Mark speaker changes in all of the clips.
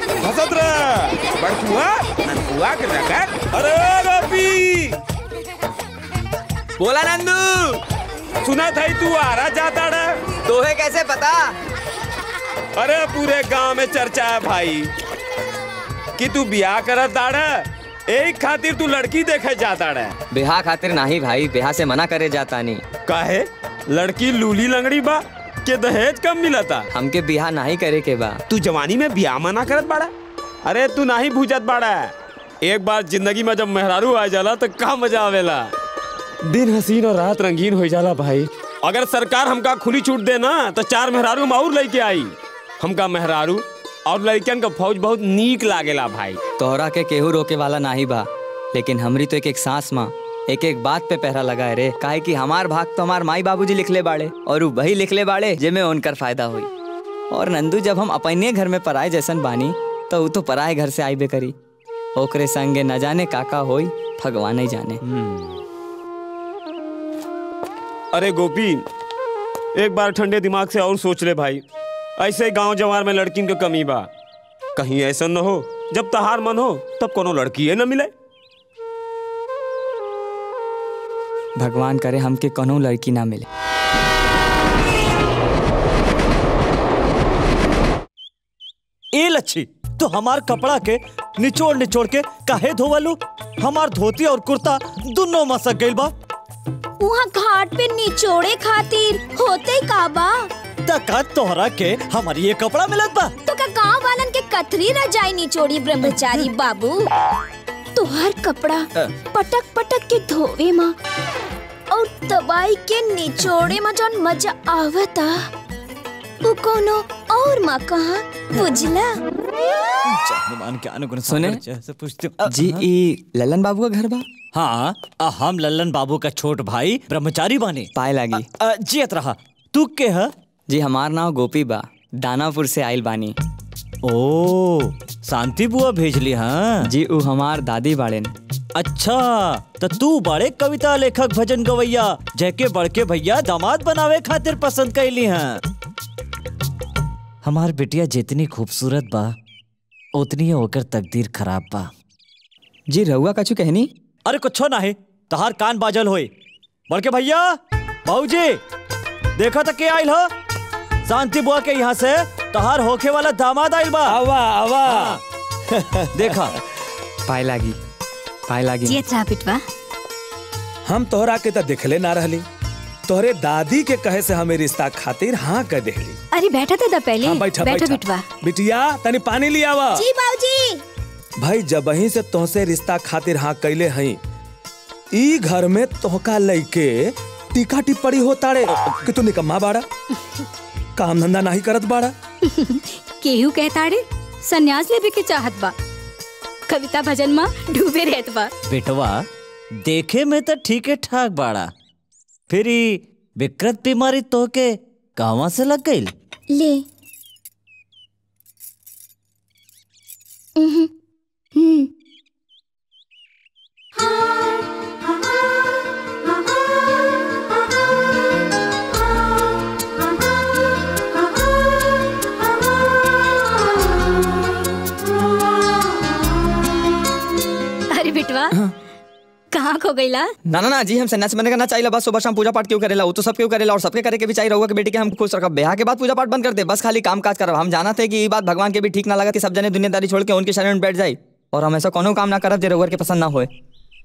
Speaker 1: हसत रह बड़कुआ ननकुआ के रगत अरे गोपी
Speaker 2: बोला नंदू
Speaker 1: सुना था तू आरा जाता रे
Speaker 2: तोहे कैसे पता
Speaker 1: अरे पूरे गांव में चर्चा है भाई कि तू ब्याह करत दाड़ा एक खातिर तू लड़की देखे जाता रे
Speaker 2: बिहा खातिर नाही भाई बिहा से मना करे जाता नहीं
Speaker 1: काहे लड़की लूली लंगड़ी बा के दहेज कम मिलता
Speaker 2: हमके बिहा नहीं करे के बा
Speaker 1: तू जवानी में ब्याह मना करत बाड़ा अरे तू नहीं भूजत बाड़ा एक बार जिंदगी में जब मेहरारू आ जाला तो का मजा आवेला दिन हसीन और रात रंगीन हो जाला भाई अगर सरकार हमका खुली छूट दे ना तो चार मेहरारू हम और लेके आई हमका मेहरारू और लड़कियन का फौज बहुत नीक लागेला भाई
Speaker 2: तोहरा के केहू रोके वाला नाही बा लेकिन हमरी तो एक एक सांस माँ एक एक बात पे पहरा लगा है रे काहे कि हमार भाग तो हमार माई बाबूजी लिखले बाड़े और उ वही लिखले बाड़े जेमे उनकर फायदा हुई और नंदू जब हम अपने घर में पराए जैसन बानी तो उ तो पराए घर से आईबे करी ओकरे संगे न जाने काका होई भगवान ही जाने
Speaker 1: अरे गोपी एक बार ठंडे दिमाग से और सोच ले भाई ऐसे गांव जवार में लड़किन के कमी बा कहीं ऐसा न हो जब तहार मन हो तब कोनो लड़की न मिले
Speaker 2: भगवान करे हमके कोनो लड़की ना मिले
Speaker 3: ए लच्छी तो हमार कपड़ा के निचोड़ निचोड़ के काहे धोवलू हमार धोती और कुर्ता दोनों मसक गइल बा
Speaker 4: वहाँ घाट पे निचोड़े खातिर होते का बा
Speaker 3: तका तोहरा के हमारी ये कपड़ा मिलत बा
Speaker 4: तो का गांव वालन के कथरी रजाई निचोड़ी ब्रह्मचारी बाबू तुहार कपड़ा पटक पटक के धोवे माँ और दवाई के निचोड़े में जौन मजा आवता वो कोनो और माँ कहा बुझला
Speaker 3: मान के अनुगुण
Speaker 2: सुने?
Speaker 3: से पूछती हूँ।
Speaker 2: जी ई ललन बाबू का घर बा
Speaker 3: हाँ आ, हम लल्लन बाबू का छोट भाई ब्रह्मचारी बानी
Speaker 2: पाए लागी
Speaker 3: अ, जियत रहा तू के है
Speaker 2: जी हमार नाम गोपी बा दानापुर से आइल बानी
Speaker 3: ओ शांति बुआ भेजली हाँ
Speaker 2: जी उ हमार दादी बाड़ेन
Speaker 3: अच्छा तो तू बड़े कविता लेखक भजन गवैया जैके बड़के भैया दामाद बनावे खातिर पसंद कैली हैं हमार बिटिया जितनी खूबसूरत बा उतनी ओकर तकदीर खराब बा
Speaker 2: जी रहुआ कछु कहनी
Speaker 3: अरे कुछो ना है तहार कान बाजल होए बड़के भैया बाबूजी देखो तो के आइल हो शांति बुआ के यहाँ से तहार होखे वाला दामाद आइल बा
Speaker 1: आवा आवा
Speaker 3: देखा
Speaker 2: पाए लागी पाए लागी
Speaker 4: जियत रहा बिटवा
Speaker 5: हम तोहरा के तो दिखले ना रहली तोहरे दादी के कहे से हमें रिश्ता खातिर हाँ कह देली
Speaker 4: अरे बैठा था पहले
Speaker 5: हाँ बैठा
Speaker 4: बैठो
Speaker 5: बैठा
Speaker 4: बिटवा
Speaker 5: बिटिया तनी पानी लिया वा
Speaker 4: जी बाबूजी
Speaker 5: भाई जब वहीं से तोहसे रिश्ता खातिर हाँ कैले हई ई घर में तोहका लइके टीका टिप्पणी हो ताड़े कि तू निकम्मा बाड़ा काम धंधा नहीं करत बाड़ा
Speaker 6: केहू कहता रे सन्यास लेवे के चाहत बा कविता भजन में डूबे रहत बा
Speaker 3: बेटवा देखे में तो ठीक है ठाक बाड़ा फिर ई विकृत बीमारी तो के कहवा से लग गई
Speaker 4: ले हम्म, हम्म।
Speaker 6: अरे बिटवा कहाँ खो गईला
Speaker 2: ना ना ना जी हम सन्यासी बनने का ना चाहिए बस सुबह शाम पूजा पाठ क्यों करेला वो तो सब क्यों करेला और सबके करे के भी चाहिए रहुआ के बेटी के हम खुश रखब ब्याह के बाद पूजा पाठ बंद कर दे बस खाली काम काज करब हम जाना थे कि ये बात भगवान के भी ठीक ना लगा कि सब जने दुनियादारी छोड़ के उनके शरण में बैठ जाए और हम ऐसा कोनो काम ना करब जे रहुआ के पसंद ना होए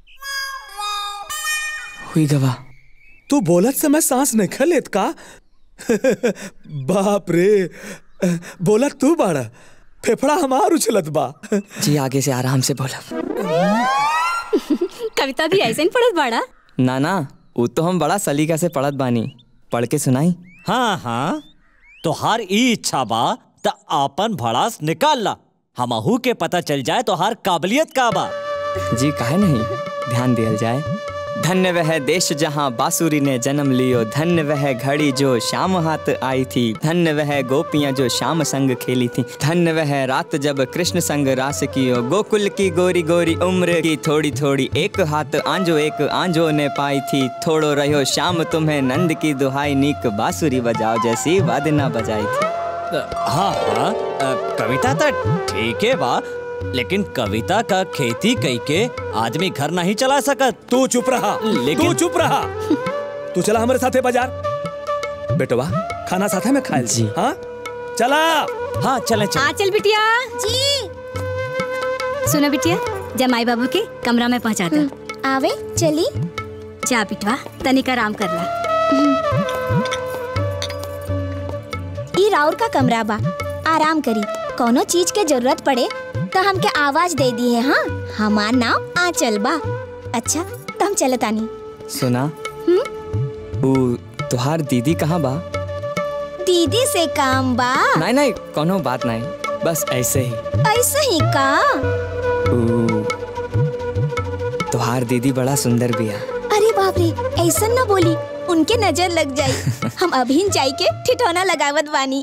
Speaker 2: हुई गवा
Speaker 5: तू बोलत समय सांस नहीं खलेत का बाप रे बोलत तू बाड़ा फेफड़ा हमार उछलत बा
Speaker 2: जी आगे से आराम से बोलब
Speaker 6: कविता भी ऐसे ही पढ़त बाड़ा
Speaker 2: ना ना वो तो हम बड़ा सलीका से पढ़त बानी पढ़ के सुनाई
Speaker 3: हाँ हाँ तोहार ई इच्छा बा त आपन भड़ास निकाल ला हमहू के पता चल जाए तोहार काबिलियत का बा
Speaker 2: जी काहे नहीं ध्यान दिया जाए धन्य वह देश जहाँ बांसुरी ने जन्म लियो धन्य वह घड़ी जो शाम हाथ आई थी धन्य वह गोपियाँ जो शाम संग खेली थी धन्य वह रात जब कृष्ण संग रास कियो गोकुल की गोरी गोरी उम्र की थोड़ी थोड़ी एक हाथ आंजो एक आंजो ने पाई थी थोड़ो रहो शाम तुम्हें नंद की दुहाई नीक बांसुरी बजाओ जैसी वादना बजाई थी
Speaker 3: हाँ हाँ अ, कविता तो ठीक है बा लेकिन कविता का खेती कई के आदमी घर नहीं चला सकत
Speaker 5: तू चुप रहा
Speaker 3: लेकिन-
Speaker 5: तू चुप रहा तू चला हमारे साथे बाजार बेटवा खाना साथे में खाए
Speaker 2: जी।
Speaker 5: हाँ चला
Speaker 3: हाँ चले चले
Speaker 6: आ चल बिटिया
Speaker 4: जी
Speaker 6: सुनो बिटिया जमाई बाबू के कमरा में पहुंचा दो
Speaker 4: आवे चली
Speaker 6: जा बिटवा तनिक आराम कर ला
Speaker 4: ई राउर का कमरा बा आराम करी कोनो चीज के जरूरत पड़े तो हमके आवाज दे दी है हाँ हमार नाम आंचल बा अच्छा तो हम चलत आनी
Speaker 2: सुना ऊ तुहार दीदी कहाँ बा
Speaker 4: दीदी से काम बा
Speaker 2: नहीं नहीं कोनो बात नहीं बस ऐसे ही
Speaker 4: ऐसे ही का
Speaker 2: ऊ तुहार दीदी बड़ा सुंदर बिया
Speaker 4: अरे बाप रे ऐसा ना बोली उनके नजर लग जाई हम अभी जाई के ठिठौना लगावत बानी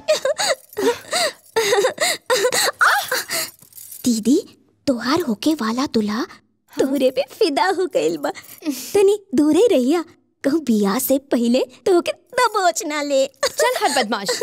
Speaker 4: दीदी तोहार होके वाला दूल्हा तोहरे पे फिदा हो गइल बा तनी दूरे रहिया कहूँ बियाह से पहले तोहके दबोच ना ले
Speaker 7: चल हर बदमाश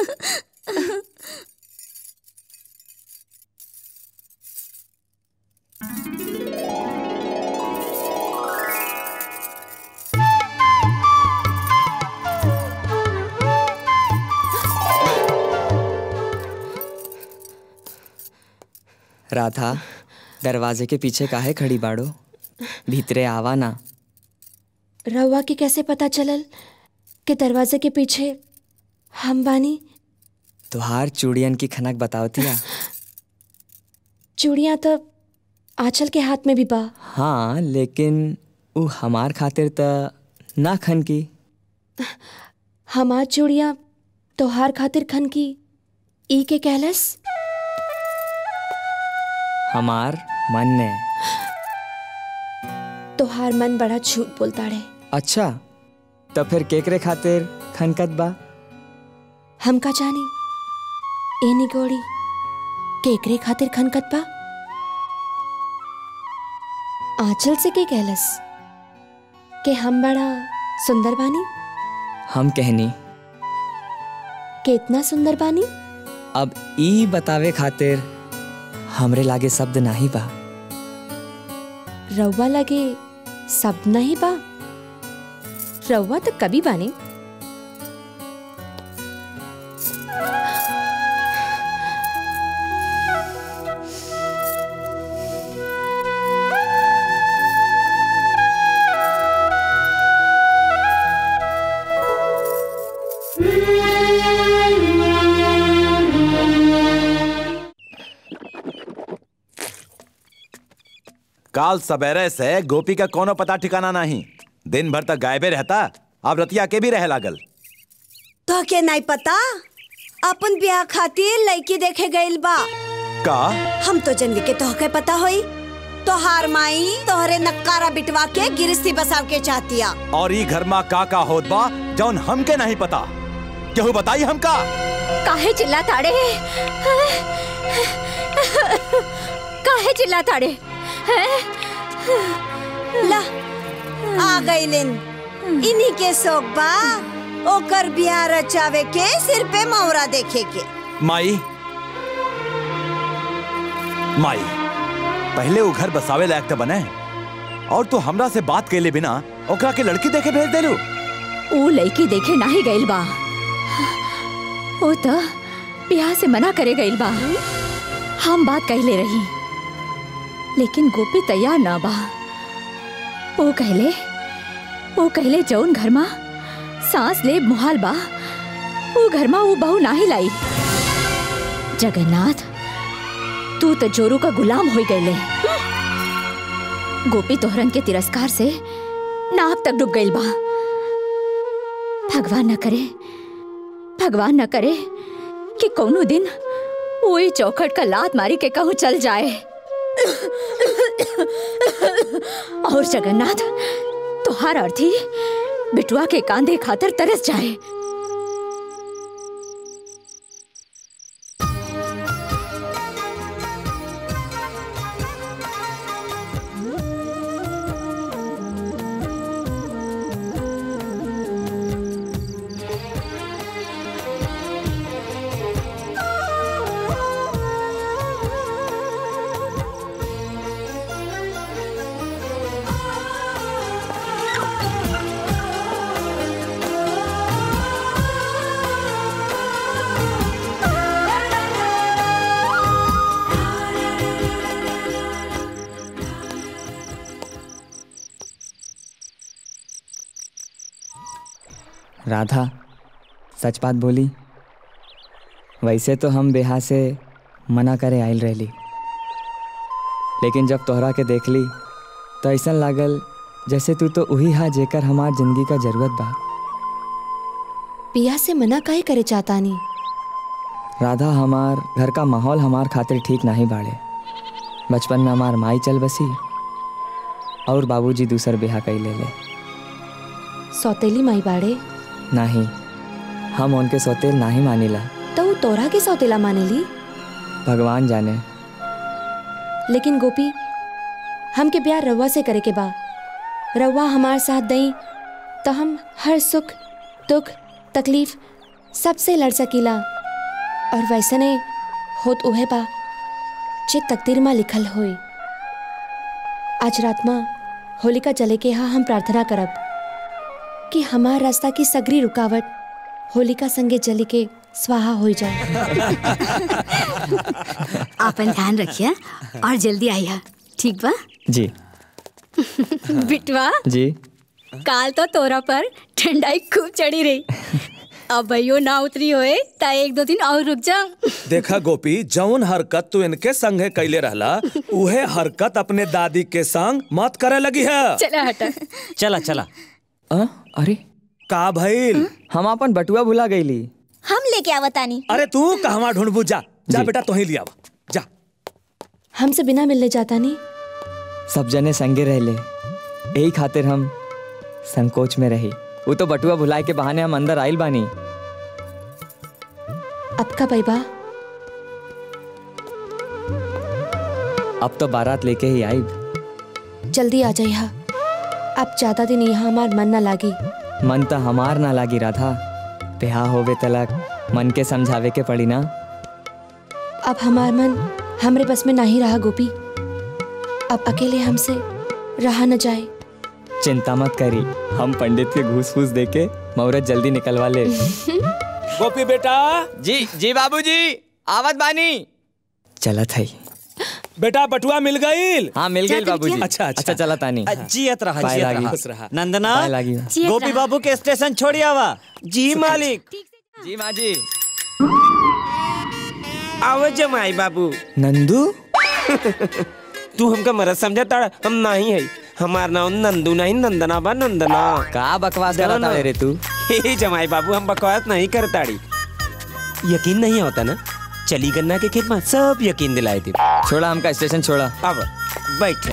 Speaker 2: राधा दरवाजे के पीछे काहे खड़ी बाड़ो भीतरे आवा ना
Speaker 7: रहुआ के कैसे पता चलल कि दरवाजे के पीछे हम बानी
Speaker 2: तुहार चूड़ियन की खनक बतावतिया
Speaker 7: चूड़ियाँ तो आंचल के हाथ में भी बा
Speaker 2: हाँ लेकिन ऊ हमार खातिर त ना खन की
Speaker 7: हमार चूड़ियाँ तोहार खातिर खन की ई के कहलस
Speaker 2: हमार मन ने
Speaker 7: तोहार मन बड़ा झूठ बोलता रहे
Speaker 2: अच्छा तो फिर केकरे खातिर खनकत बा
Speaker 7: हम का जानी ए निगोड़ी केकरे खातिर खनकत बा आंचल से के कहलस कि हम बड़ा सुंदर बानी
Speaker 2: हम कहनी
Speaker 7: कितना सुंदर बानी
Speaker 2: अब ई बतावे खातिर हमरे लागे शब्द नाही बा
Speaker 7: रउआ लगे सब नहीं बा रउआ तो कभी बानी
Speaker 8: काल सवेरे से गोपी का कोनो पता ठिकाना नहीं दिन भर तक गायबे रहता अब रतिया के भी रह लागल
Speaker 9: तो के नहीं पता अपन ब्याह खातिर लड़की देखे गइल बा
Speaker 8: का
Speaker 9: हम तो जनली के तोहके पता होई तोहार माई तोहरे नक्कारा बिटवा के गिरस्ती बसाव के चाहतिया
Speaker 8: और ई घर में का का होत बा जौन हमके नहीं पता केहू बताई हमका
Speaker 6: काहे चिल्ला ताड़े काहे चिल्ला ताड़े
Speaker 9: ला आ गइलिन इन्हीं के शौक बा ओकर बियाह रचावे के सिर पे मौरा देखे के
Speaker 8: माई माई पहले वो घर बसावे लायक तो बने और तू हमरा से बात कैले बिना ओकरा के लड़की देखे भेज देलू
Speaker 6: ऊ लड़की देखे नाही गइल बा ओ त ब्याह से मना करे गइल बा हम बात कहले रही लेकिन गोपी तैयार ना बा ओ कहले ओ कहले जौन घर मा सांस ले मुहाल बा वो घर मा वो बहू नाही लाई जगन्नाथ तू तो जोरू का गुलाम हो गईले गोपी तोहरन के तिरस्कार से नाव तक डूब गइल बा भगवान न करे भगवान न करे कि कोनो दिन वही चौखट का लात मारी के कहूँ चल जाए और जगन्नाथ तुहार अर्थी बिटुआ के कांधे खातर तरस जाए
Speaker 2: राधा सच बात बोली वैसे तो हम बेहा से मना करे आयल रहली लेकिन जब तोहरा के देख ली तो ऐसा लागल जैसे तू तो वही हा जेकर हमार जिंदगी का जरूरत बा
Speaker 7: पिया से मना काहे करे चाहता नहीं
Speaker 2: राधा हमार घर का माहौल हमार खातिर ठीक नहीं बाड़े बचपन में हमार माई चल बसी और बाबूजी दूसर बेहा कई ले ले
Speaker 7: सौतेली माई बाड़े
Speaker 2: नहीं हम उनके सौतेल नहीं मानिला
Speaker 7: तो वो तोरा के सौतेला मानेली
Speaker 2: भगवान जाने
Speaker 7: लेकिन गोपी हमके ब्याह रउआ से करे के बा रउआ हमार साथ दई तो हम हर सुख दुख तकलीफ सबसे लड़ सकीला और वैसे नहीं होत उहे बा जे तकदीर में लिखल होई आज रात में होलिका जले के यहाँ हम प्रार्थना करब कि हमार रास्ता की सगरी रुकावट होलिका संगे जली के स्वाहा हो जाए
Speaker 10: आपन ध्यान रखिए और जल्दी आइए ठीक बा
Speaker 2: जी
Speaker 10: बिटवा
Speaker 2: जी
Speaker 10: काल तो तोरा पर ठंडाई खूब चढ़ी रही अब भैयो ना उतरी होए ता एक दो दिन और रुक जा
Speaker 5: देखा गोपी जौन हरकत तू इनके संगे कैले रहला उहे हरकत अपने दादी के संग मत करे लगी है
Speaker 10: चला हटा
Speaker 3: चला चला
Speaker 2: आ, अरे
Speaker 5: का भइल
Speaker 2: हम अपन बटुआ भुला गईली
Speaker 4: हम लेके आवतानी
Speaker 5: अरे तू कहवा ढूंढबू जा जा
Speaker 2: जी।
Speaker 5: बेटा तो ही लिया जा
Speaker 7: हमसे बिना मिलने जाता नहीं
Speaker 2: सब जने संगे रहले यही खातिर हम संकोच में रही वो तो बटुआ भुलाए के बहाने हम अंदर आइल बानी
Speaker 7: अब का पैबा
Speaker 2: अब तो बारात लेके ही आइब
Speaker 7: जल्दी आ जाइए अब ज्यादा दिन यहाँ हमार मन ना लागी
Speaker 2: मन तो हमार ना लागी राधा ब्याह होवे तलक मन के समझावे के पड़ी ना
Speaker 7: अब हमार मन हमरे बस में नहीं रहा गोपी अब अकेले हमसे रहा न जाए
Speaker 2: चिंता मत करी हम पंडित के घूस फूस दे के मुहूर्त जल्दी निकलवा ले
Speaker 5: गोपी बेटा
Speaker 2: जी जी बाबूजी आवत बानी चलत है
Speaker 5: बेटा बटुआ मिल गईल
Speaker 2: हाँ मिल गई बाबूजी
Speaker 5: अच्छा, अच्छा।
Speaker 2: अच्छा चला तानी
Speaker 3: जियत रहा
Speaker 2: पाए
Speaker 3: जियत
Speaker 2: लागी।
Speaker 3: रहा
Speaker 5: खुश रहा।
Speaker 3: नंदना
Speaker 2: पाए लागी।
Speaker 10: जियत
Speaker 3: गोपी
Speaker 10: रहा।
Speaker 3: बाबू के स्टेशन छोड़ी आवा
Speaker 1: जी मालिक
Speaker 2: जी माँ जी
Speaker 1: आओ जमाई बाबू
Speaker 2: नंदू
Speaker 1: तू हमका मरद समझा ताड़ा हम नहीं है हमार नाम नंदू नहीं नंदना बा नंदना
Speaker 2: का बकवास
Speaker 1: चलो
Speaker 2: करता
Speaker 1: ना।
Speaker 2: रे तू
Speaker 1: हे जमाई बाबू हम बकवास नहीं करताड़ी यकीन नहीं होता ना चली गन्ना के खेत में सब यकीन दिलाए थे
Speaker 2: छोड़ा हमका स्टेशन छोड़ा
Speaker 1: अब बैठ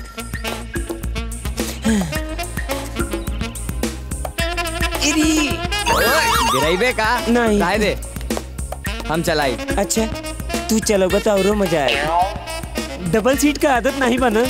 Speaker 1: इरी
Speaker 2: गिराइबे का
Speaker 1: नहीं।
Speaker 2: लाए दे हम चलाई
Speaker 1: अच्छा तू चलोगा तो और मजा आएगा डबल सीट का आदत नहीं बना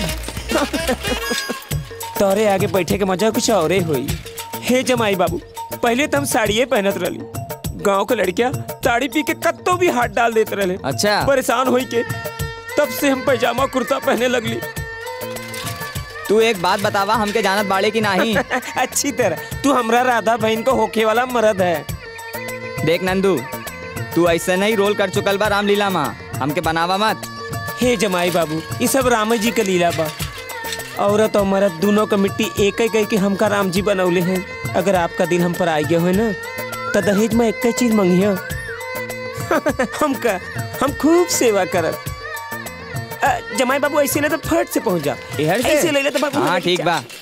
Speaker 1: तोरे आगे बैठे के मजा कुछ और हुई हे जमाई बाबू पहले तो हम साड़िये पहनत रही गांव के लड़कियां साड़ी पी के कत्तो भी हाथ डाल देते रहे
Speaker 2: अच्छा
Speaker 1: परेशान होई के तब से हम पैजामा कुर्ता पहने लगली
Speaker 2: तू एक बात बतावा हमके जानत बाड़े की नहीं
Speaker 1: अच्छी तरह तू हमरा राधा बहन को होके वाला मर्द है
Speaker 2: देख नंदू तू ऐसे नहीं रोल कर चुकल बा रामलीला माँ हमके बनावा मत
Speaker 1: हे जमाई बाबू ये सब राम जी का लीला बा औरत और मर्द दोनों का मिट्टी एक ही कह के हमका राम जी बनौले हैं अगर आपका दिल हम पर आ गया हो ना तो दहेज में एक चीज मंगियो हमका हम खूब सेवा करब अ, जमाई बाबू ऐसे ना तो फट से पहुंच जा
Speaker 2: इहर से?
Speaker 1: ऐसे ले ले तो बाबू
Speaker 2: हाँ
Speaker 1: लग
Speaker 2: ठीक
Speaker 1: जा।
Speaker 2: बा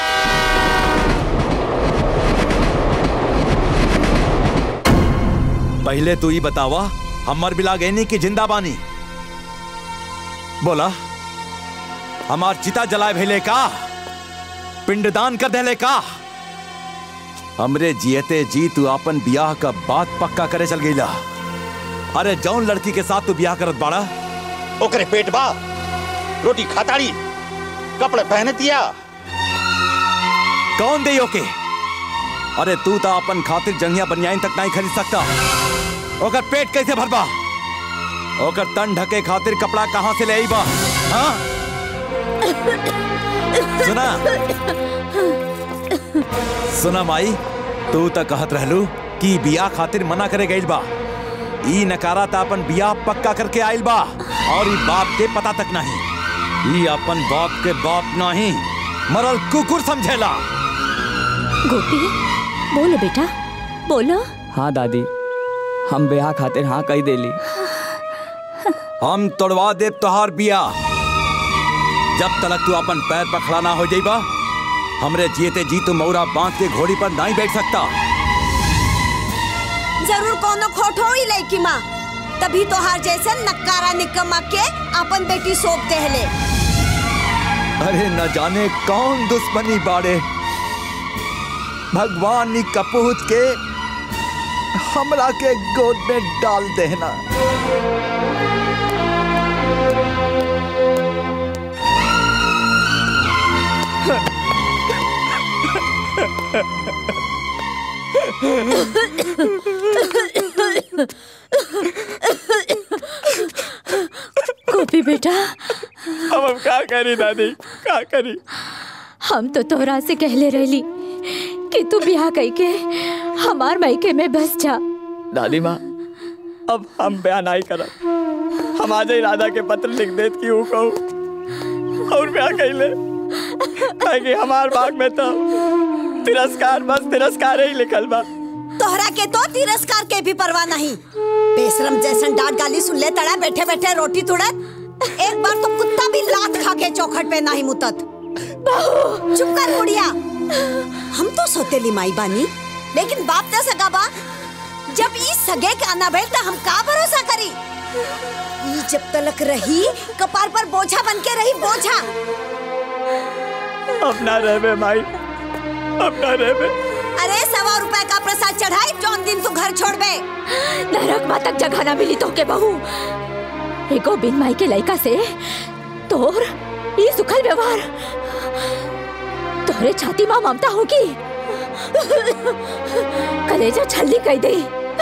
Speaker 8: पहले तू ही बतावा हमर बिला गैनी की जिंदा बानी बोला हमार चिता जलाए भेले का पिंडदान कर देले का हमरे जियते जी तू अपन बियाह का बात पक्का करे चल गईला अरे जौन लड़की के साथ तू बियाह करत बाड़ा
Speaker 11: ओकरे पेट बा रोटी खाताड़ी कपड़े पहने दिया
Speaker 8: कौन दे ओके अरे तू तो अपन खातिर जंगिया बनियाइन तक नहीं खरीद सकता ओकर पेट कैसे भरबा ओकर तन ढके खातिर कपड़ा कहाँ से ले आई बा हाँ? सुना सुना माई तू तो कहत रहलू कि बिया खातिर मना करे गईल बा ई नकारा ता अपन बिया पक्का करके आइल बा और ई बाप के पता तक नहीं ई अपन बाप के बाप नहीं मरल कुकुर समझेला
Speaker 10: गोपी बोलो बेटा
Speaker 6: बोलो
Speaker 2: हाँ दादी हम ब्याह खातिर हाँ कही देली
Speaker 8: हम तोड़वा दे तोहार बिया जब तलक तू अपन पैर पर खड़ा ना हो जाइबा हमरे जीते जी तू मौरा बांध के घोड़ी पर नहीं बैठ सकता
Speaker 9: जरूर कोनो खोट हो ही लड़की माँ तभी तो हार जैसे नक्कारा निकम्मा के अपन बेटी सौंप देहले
Speaker 8: अरे न जाने कौन दुश्मनी बाड़े भगवान नी कपूत के हमरा के गोद में डाल देना
Speaker 6: गोपी बेटा
Speaker 1: अब हम का करी दादी का करी
Speaker 6: हम तो तोहरा से कहले रहली कि तू ब्याह कई के हमार मायके में बस जा
Speaker 2: दादी माँ अब हम ब्याह नहीं करब हम आज ही राधा के पत्र लिख देत कि ऊ कहू और ब्याह कैले कि हमार बाग में तो तिरस्कार बस तिरस्कार ही लिखल बा
Speaker 9: तोहरा के तो तिरस्कार के भी परवाह नहीं बेशरम जैसन डांट गाली सुन ले तड़ा बैठे बैठे रोटी तुड़त एक बार तो कुत्ता भी लात खा के चौखट पे नहीं मुतत चुप कर बुढ़िया हम तो सोतेली माई बानी लेकिन बाप न सगा बा जब ई सगे के आना भेल त हम का भरोसा करी ई जब तलक रही कपार पर बोझा बन के रही बोझा
Speaker 2: अपना रहबे माई अपना रहबे
Speaker 9: अरे सवा रुपए का प्रसाद चढ़ाई जौन दिन तू घर छोड़बे
Speaker 6: नरक माँ तक जगह ना मिली तो के बहू एगो बिन माई के लड़का से तोर ये सुखल व्यवहार तोरे छाती माँ ममता होगी कलेजा छल्ली कह दे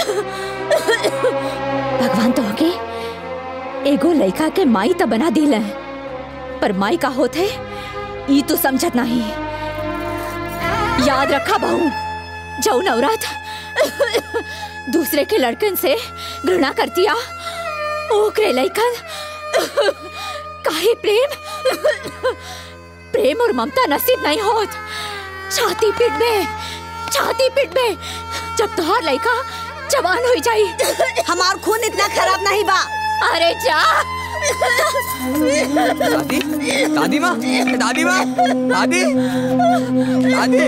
Speaker 6: भगवान तो होगे एगो लड़का के माई तो बना दिल है पर माई का होते ई तू समझत नहीं याद रखा बहू जाऊ नवरात दूसरे के लड़कन से घृणा करतिया ओकरे लइकन काहे प्रेम प्रेम और ममता नसीब नहीं होत छाती पीट में छाती पीट में जब तोहार लइका जवान हो जाई
Speaker 9: हमार खून इतना खराब नहीं बा
Speaker 6: अरे जा
Speaker 2: दादी दादी माँ दादी माँ दादी दादी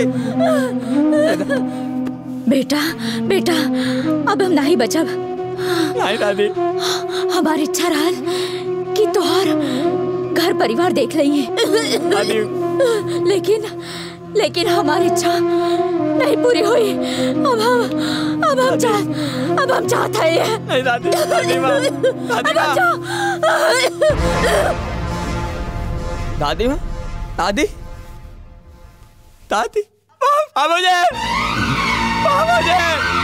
Speaker 6: बेटा बेटा अब हम नहीं बचब
Speaker 2: नहीं दादी
Speaker 6: हमारी इच्छा रहल कि तोहार घर परिवार देख लइए
Speaker 2: दादी
Speaker 6: लेकिन लेकिन हमारी इच्छा नहीं पूरी हुई अब हम अब हम चाह अब हम चाहते हैं
Speaker 2: नहीं दादी दादी माँ दादी
Speaker 6: अब हम
Speaker 2: माँ
Speaker 6: चाह-
Speaker 2: दादी माँ दादी दादी आ मुझे आ मुझे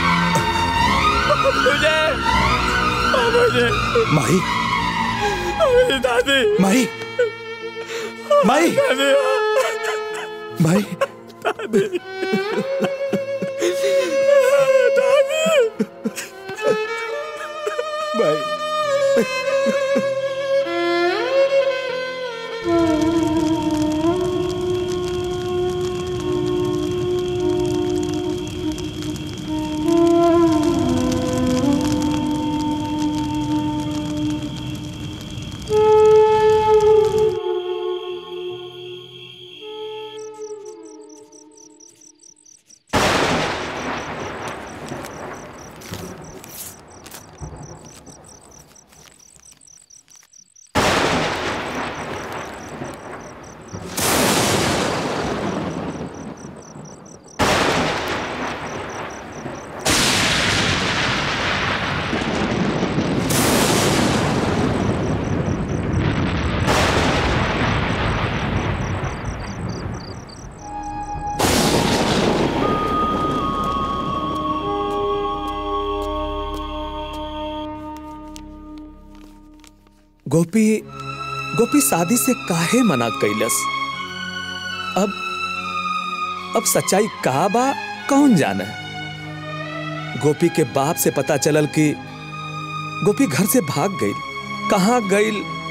Speaker 2: मुझे आ मुझे
Speaker 5: माही
Speaker 2: मेरी दादी
Speaker 5: माही माही
Speaker 2: दादी
Speaker 5: माही
Speaker 2: दादी
Speaker 5: माही गोपी गोपी शादी से काहे मना कैलस अब अब सच्चाई का बा कौन जाने गोपी के बाप से पता चलल कि गोपी घर से भाग गई कहाँ गई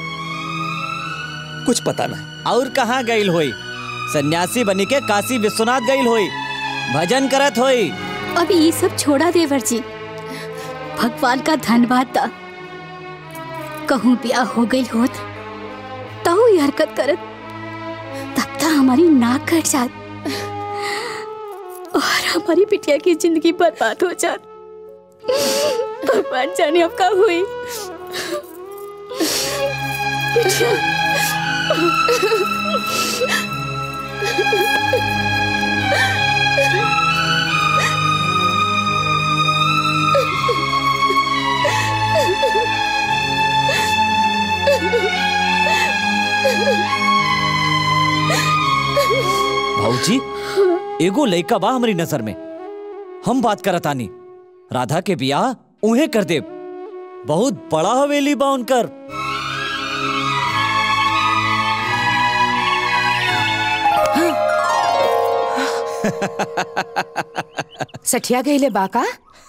Speaker 5: कुछ पता नहीं
Speaker 3: और कहाँ गईल होई सन्यासी बनी के काशी विश्वनाथ गईल होई भजन करत होई
Speaker 10: अभी ये सब छोड़ा देवर जी भगवान का धन्यवाद था कहूँ ब्याह हो गई होत तो ये हरकत करत तब तक हमारी नाक कट जात और हमारी बिटिया की जिंदगी बर्बाद हो जात भगवान जाने अब का हुई
Speaker 3: भाऊजी एगो लइका बा हमारी नजर में हम बात करत आनी राधा के बियाह उहे कर देब बहुत बड़ा हवेली बा उनकर
Speaker 12: सठिया गईले बाका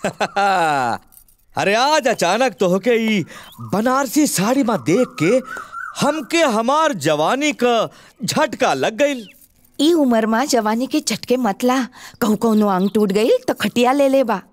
Speaker 13: अरे आज अचानक तो होके ई बनारसी साड़ी में देख के हमके हमार जवानी का झटका लग गई
Speaker 12: ई उम्र में जवानी के झटके मतला कहूँ कौनो अंग टूट गई तो खटिया ले ले बा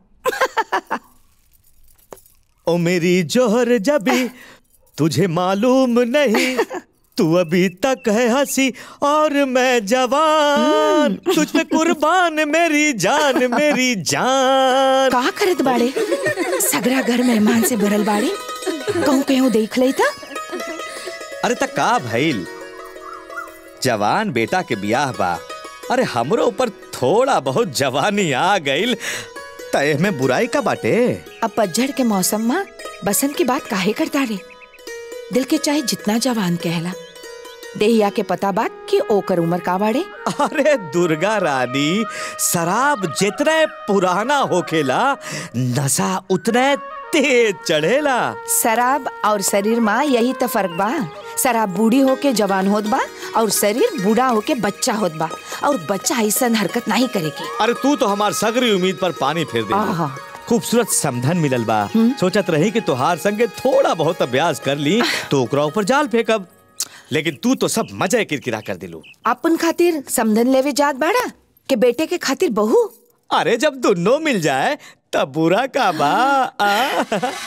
Speaker 13: ओ मेरी जोहर जबी तुझे मालूम नहीं तू अभी तक है हंसी और मैं जवान तुझ पे कुर्बान मेरी जान मेरी जान
Speaker 12: का करत बाड़े सगरा घर मेहमान से भरल बाड़े कहूँ कहीं देख ले था
Speaker 13: अरे त का भइल जवान बेटा के बियाह बा अरे हमरो ऊपर थोड़ा बहुत जवानी आ गईल तय में बुराई का बाटे
Speaker 12: अब पतझड़ के मौसम में बसंत की बात काहे करता रे दिल के चाहे जितना जवान कहला देहिया के पता बात कि ओकर उम्र का बाड़े
Speaker 13: अरे दुर्गा रानी शराब जितने पुराना होखेला नशा उतने तेज चढ़ेला
Speaker 12: शराब और शरीर में यही तो फर्क बा शराब बूढ़ी होके जवान होत बा और शरीर बूढ़ा होके बच्चा होत बा और बच्चा ऐसा हरकत नहीं करेगी
Speaker 13: अरे तू तो हमार सगरी उम्मीद पर पानी फेर दे
Speaker 12: आहा।
Speaker 13: खूबसूरत समधन मिलल बा सोचत रही कि तोहार संगे थोड़ा बहुत अभ्यास कर ली तो ओकरा ऊपर जाल फेंकब लेकिन तू तो सब मजे किरकिरा कर दिलू
Speaker 12: अपन खातिर समधन लेवे जात बाड़ा के बेटे के खातिर बहू
Speaker 13: अरे जब दोनों मिल जाए तब बुरा का बा आ?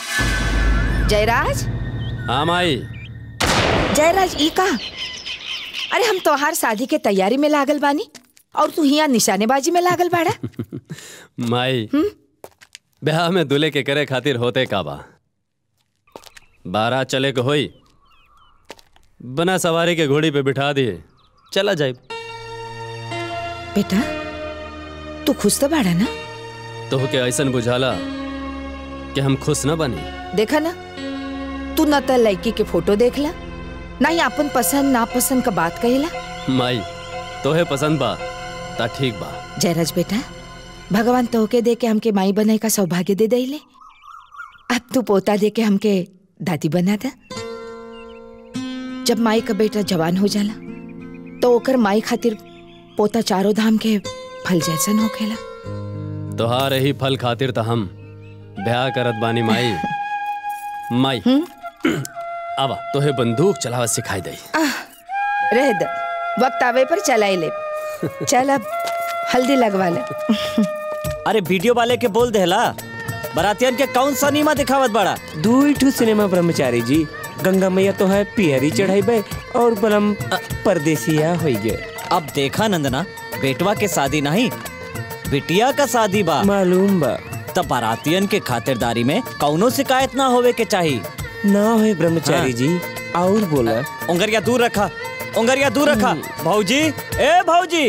Speaker 12: जयराज
Speaker 1: हाँ माई
Speaker 12: जयराज ई का अरे हम तोहार शादी के तैयारी में लागल बानी और तू हिया निशानेबाजी में लागल बाड़ा
Speaker 1: माई ब्याह में दूल्हे के करे खातिर होते का बा बारह चले के होई बना सवारी के घोड़ी पे बिठा दिए चला जाए
Speaker 12: बेटा तू खुश तो बाड़ा ना
Speaker 1: तो के ऐसन बुझाला कि हम खुश न बनी
Speaker 12: देखा ना तू न तो लड़की के फोटो देखला ना ही अपन पसंद नापसंद का बात कहेला
Speaker 1: माई तोहे पसंद बा ता ठीक बा
Speaker 12: जयराज बेटा भगवान तोहके दे के हमके माई बनाए का सौभाग्य दे दे अब तू पोता दे के हमके दादी बना दे जब माई का बेटा जवान हो जाला तो ओकर माई खातिर पोता चारों धाम के फल जैसन होखेला
Speaker 1: तोहार ही फल खातिर त हम ब्याह करत बानी माई माई आवा तोहे बंदूक चलावा सिखाई दई
Speaker 12: रह दे वक्त आवे पर चलाई ले चल अब हल्दी लगवा ले
Speaker 3: अरे वीडियो वाले के बोल देला बरातियन के कौन सा नीमा दिखावत बड़ा
Speaker 14: दू ठू सिनेमा ब्रह्मचारी जी गंगा मैया तो है पियरी चढ़ाई और बलम परदेसिया हो गए
Speaker 3: अब देखा नंदना बेटवा के शादी नहीं बिटिया का शादी बा
Speaker 14: मालूम बा
Speaker 3: तब बारातियन के खातिरदारी में कौनो शिकायत ना होवे के चाहिए
Speaker 14: ना होए ब्रह्मचारी
Speaker 3: हाँ।
Speaker 14: जी और बोला
Speaker 3: उंगरिया दूर रखा उंगरिया दूर रखा भाऊजी ए भाऊजी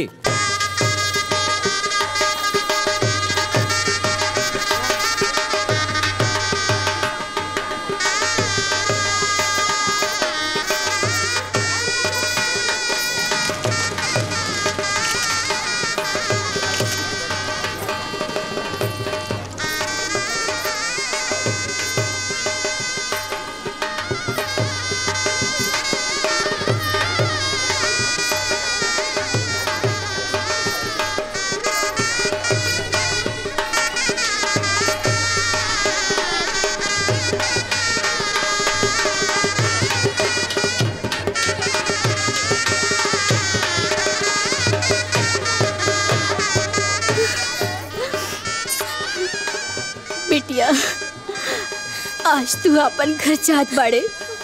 Speaker 10: आज तू अपन घर जात बाड़े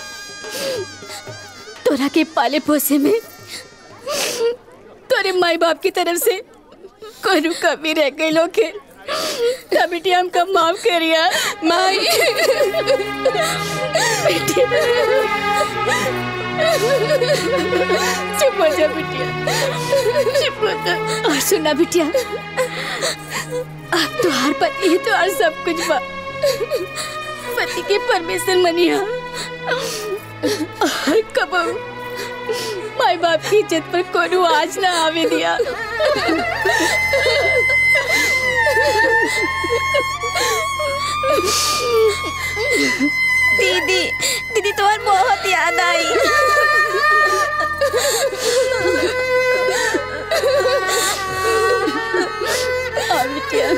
Speaker 10: तोरा के पाले पोसे में तोरे माई बाप की तरफ से कोई कमी रह गई लोग के तब बेटी हमका माफ करिया माई बेटी चुप हो जा बिटिया चुप हो जा और सुना बिटिया अब तो हर पति ही तो हर सब कुछ बा पति के परमेश्वर मनिया और कबू माई बाप की इज्जत पर कोनो आज ना आवे दिया
Speaker 4: दीदी दीदी तुम्हार बहुत याद आई
Speaker 10: आ बिटिया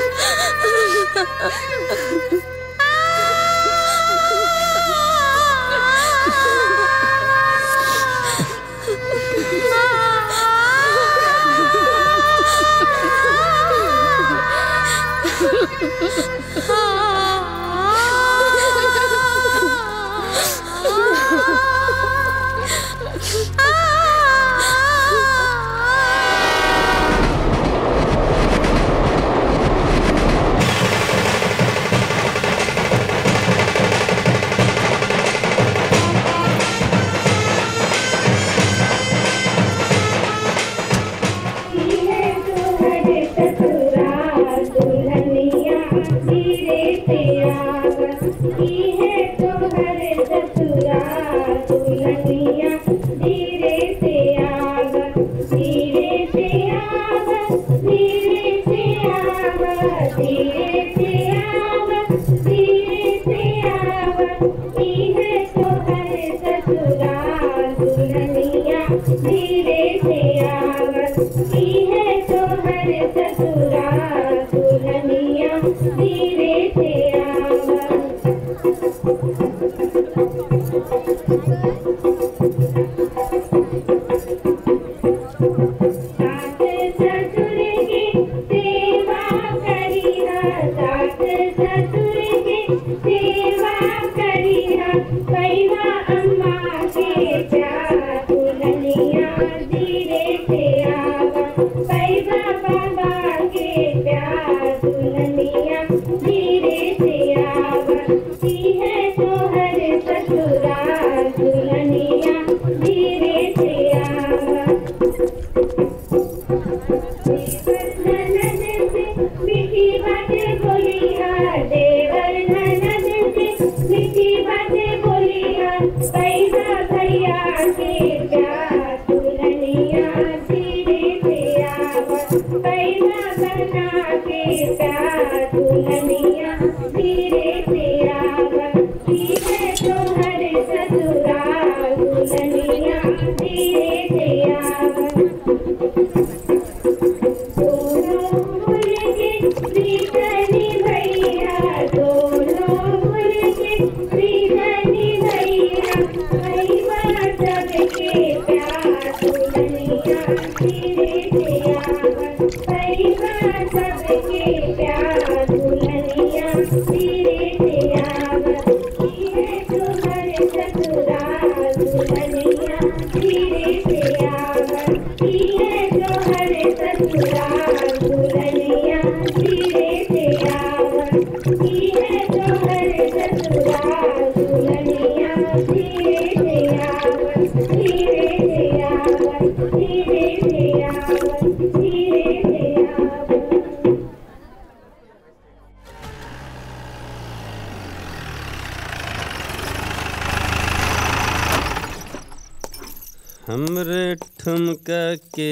Speaker 15: हमरे ठुमका के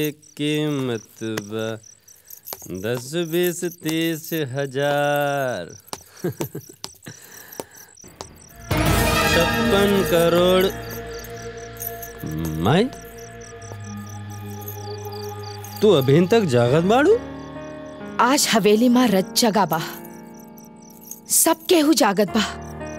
Speaker 15: कीमत बा दस बीस तीस हजार छप्पन करोड़ माई तू अभी तक जागत बाड़ू
Speaker 12: आज हवेली माँ रज जगा बा सब केहू जागत बा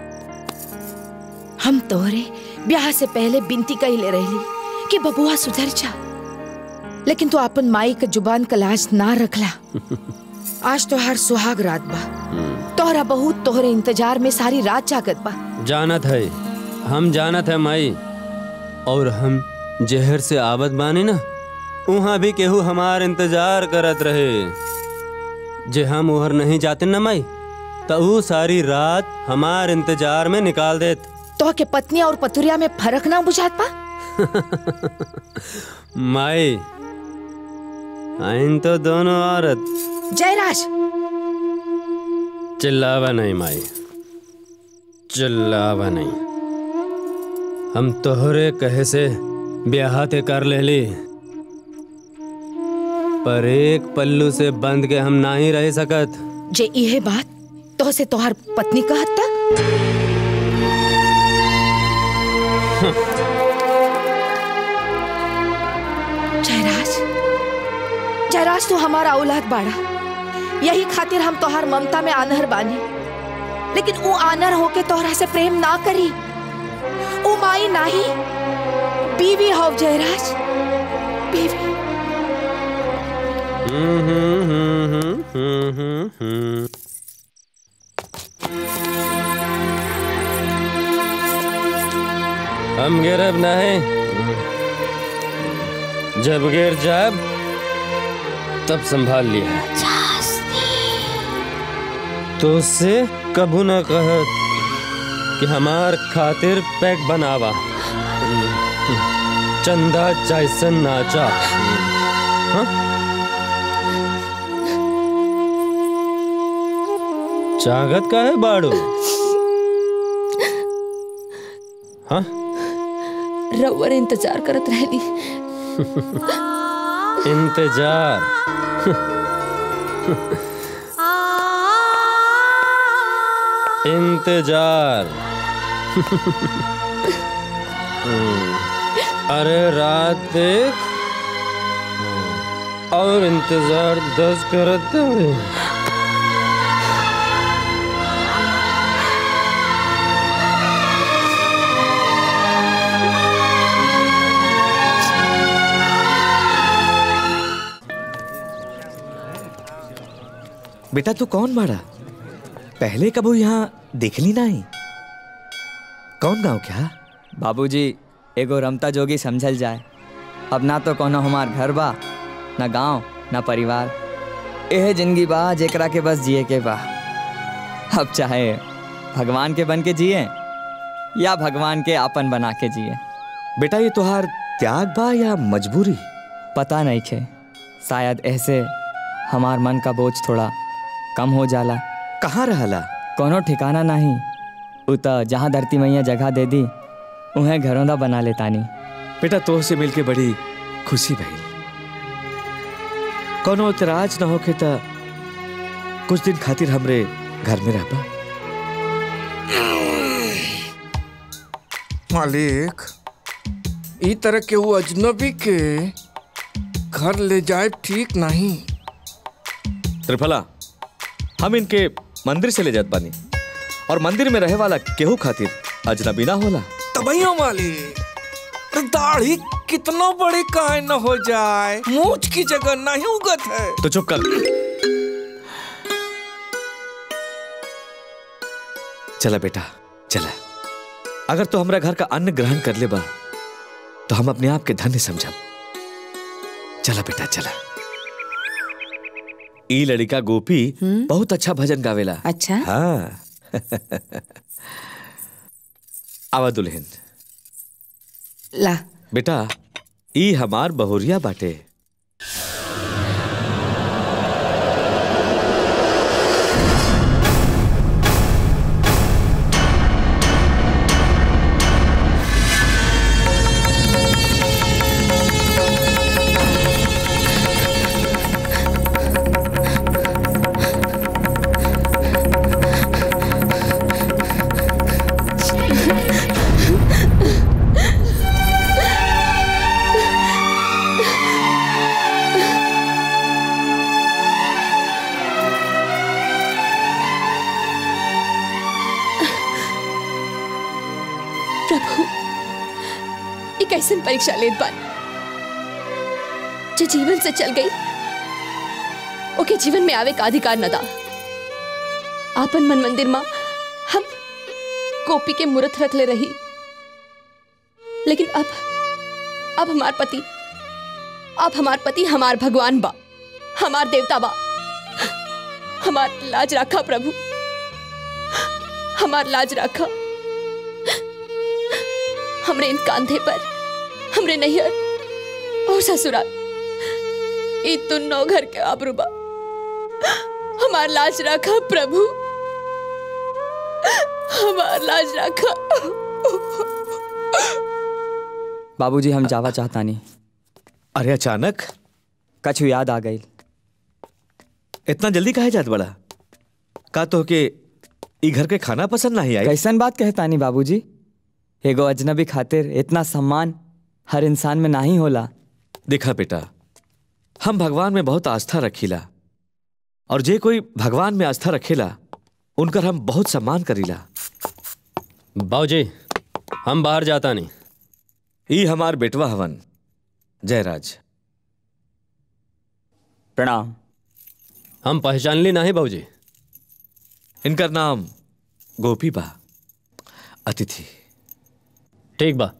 Speaker 12: हम तोहरे ब्याह से पहले बिनती कही ले रही कि बबुआ सुधर जा लेकिन तू अपन माई के जुबान का लाज ना रखला आज तो हर सुहाग रात बा तोहरा बहुत तोहरे इंतजार में सारी रात जागत बा
Speaker 15: जानत है हम जानत है माई और हम जहर से आबद बानी ना वहाँ भी केहू हमार इंतजार करत रहे जे हम उहर नहीं जाते न माई तो ऊ सारी रात हमार इंतजार में निकाल देत
Speaker 12: तो के पत्नी और पतुरिया में फर्क ना बुझात पा
Speaker 15: माई आइन तो दोनों औरत
Speaker 12: जयराज
Speaker 15: चिल्लावा नहीं माई चिल्लावा नहीं हम तोहरे कहे से ब्याह ते कर ले ली पर एक पल्लू से बंद के हम ना ही रह सकत
Speaker 12: जे इहे बात तो से तोहर पत्नी कहत ता जयराज जयराज तू हमारा औलाद बाड़ा यही खातिर हम तोहर ममता में आनहर बानी लेकिन वो आनर होके तोहरा से प्रेम ना करी वो माई नाही बीवी हो जयराज बीवी
Speaker 15: हम्म, हम्म, हम्म, हम्म, हम्म, हम्म। हम गिरब नहीं जब गिर जाब तब संभाल लिया तो उससे कबू न कहत कि हमार खातिर पैक बनावा चंदा जैसन नाचा हाँ? चागत का है बाड़ू हाँ
Speaker 12: रउअर इंतजार करत रहली
Speaker 15: इंतजार इंतजार हम्म, अरे रात देख और इंतजार दस करत हवे।
Speaker 13: बेटा तू कौन बाड़ा पहले कबू यहाँ देखली नहीं कौन गांव क्या
Speaker 2: बाबूजी एगो रमता जोगी समझल जाए अब ना तो कोनो हमार घर बा ना गांव ना परिवार एह जिंदगी बा जेकरा के बस जिए के बा अब चाहे भगवान के बन के जिए या भगवान के आपन बना के जिए
Speaker 13: बेटा ये तुहार त्याग बा या मजबूरी
Speaker 2: पता नहीं खे शायद ऐसे हमार मन का बोझ थोड़ा कम हो जाला
Speaker 13: कहाँ रहला
Speaker 2: कोनो ठिकाना नहीं उ त जहाँ धरती मैया जगह दे दी उहें घरौंदा बना लेतानी
Speaker 13: बेटा तो से मिलके बड़ी खुशी भई कोनो इतराज न होके त कुछ दिन खातिर हमरे घर में रहबा
Speaker 16: मालिक ई तरह के वो अजनबी के घर ले जाए ठीक नहीं
Speaker 13: त्रिफला हम इनके मंदिर से ले जात बानी और मंदिर में रहे वाला केहू खातिर अजनबी ना होला
Speaker 16: तबैयो मालिक तो दाढ़ी कितना बड़ी काहे न हो जाए मूछ की जगह नहीं उगत है
Speaker 13: तो चुप कर चला बेटा चला अगर तो हमरा घर का अन्न ग्रहण कर ले बा तो हम अपने आप के धन्य समझब चला बेटा चला ई लड़का गोपी बहुत अच्छा भजन गावेला
Speaker 12: अच्छा
Speaker 13: हाँ आवा दुल्हन
Speaker 12: ला
Speaker 13: बेटा ई हमार बहुरिया बाटे
Speaker 6: प्रभु ये कैसन परीक्षा लेत बानी जो जीवन से चल गई
Speaker 7: ओके जीवन में आवे का अधिकार न दा आपन मन मंदिर माँ हम गोपी के मूर्त रख ले रही लेकिन अब अब हमार पति अब हमार पति हमार भगवान बा हमार देवता बा हमार लाज रखा प्रभु हमार लाज रखा हमरे इन कांधे पर हमरे नैहर और ससुराल ई दोनों घर के आबरूबा हमार लाज रखा प्रभु हमार लाज रखा
Speaker 2: बाबूजी हम जावा चाहता नहीं
Speaker 5: अरे अचानक
Speaker 2: कछु याद आ गई
Speaker 5: इतना जल्दी काहे जात बड़ा का तो के ई घर के खाना पसंद नहीं आई
Speaker 2: कैसन बात कहता नहीं बाबूजी एगो अजनबी खातिर इतना सम्मान हर इंसान में नहीं होला
Speaker 5: देखा बेटा हम भगवान में बहुत आस्था रखीला और जे कोई भगवान में आस्था रखेला उनकर हम बहुत सम्मान करीला
Speaker 15: बाबूजी हम बाहर जाता नहीं
Speaker 5: ई हमार बेटवा हवन जयराज
Speaker 2: प्रणाम
Speaker 15: हम पहचान ली नहीं बाबूजी
Speaker 5: इनकर नाम गोपी बा अतिथि
Speaker 15: ठीक बा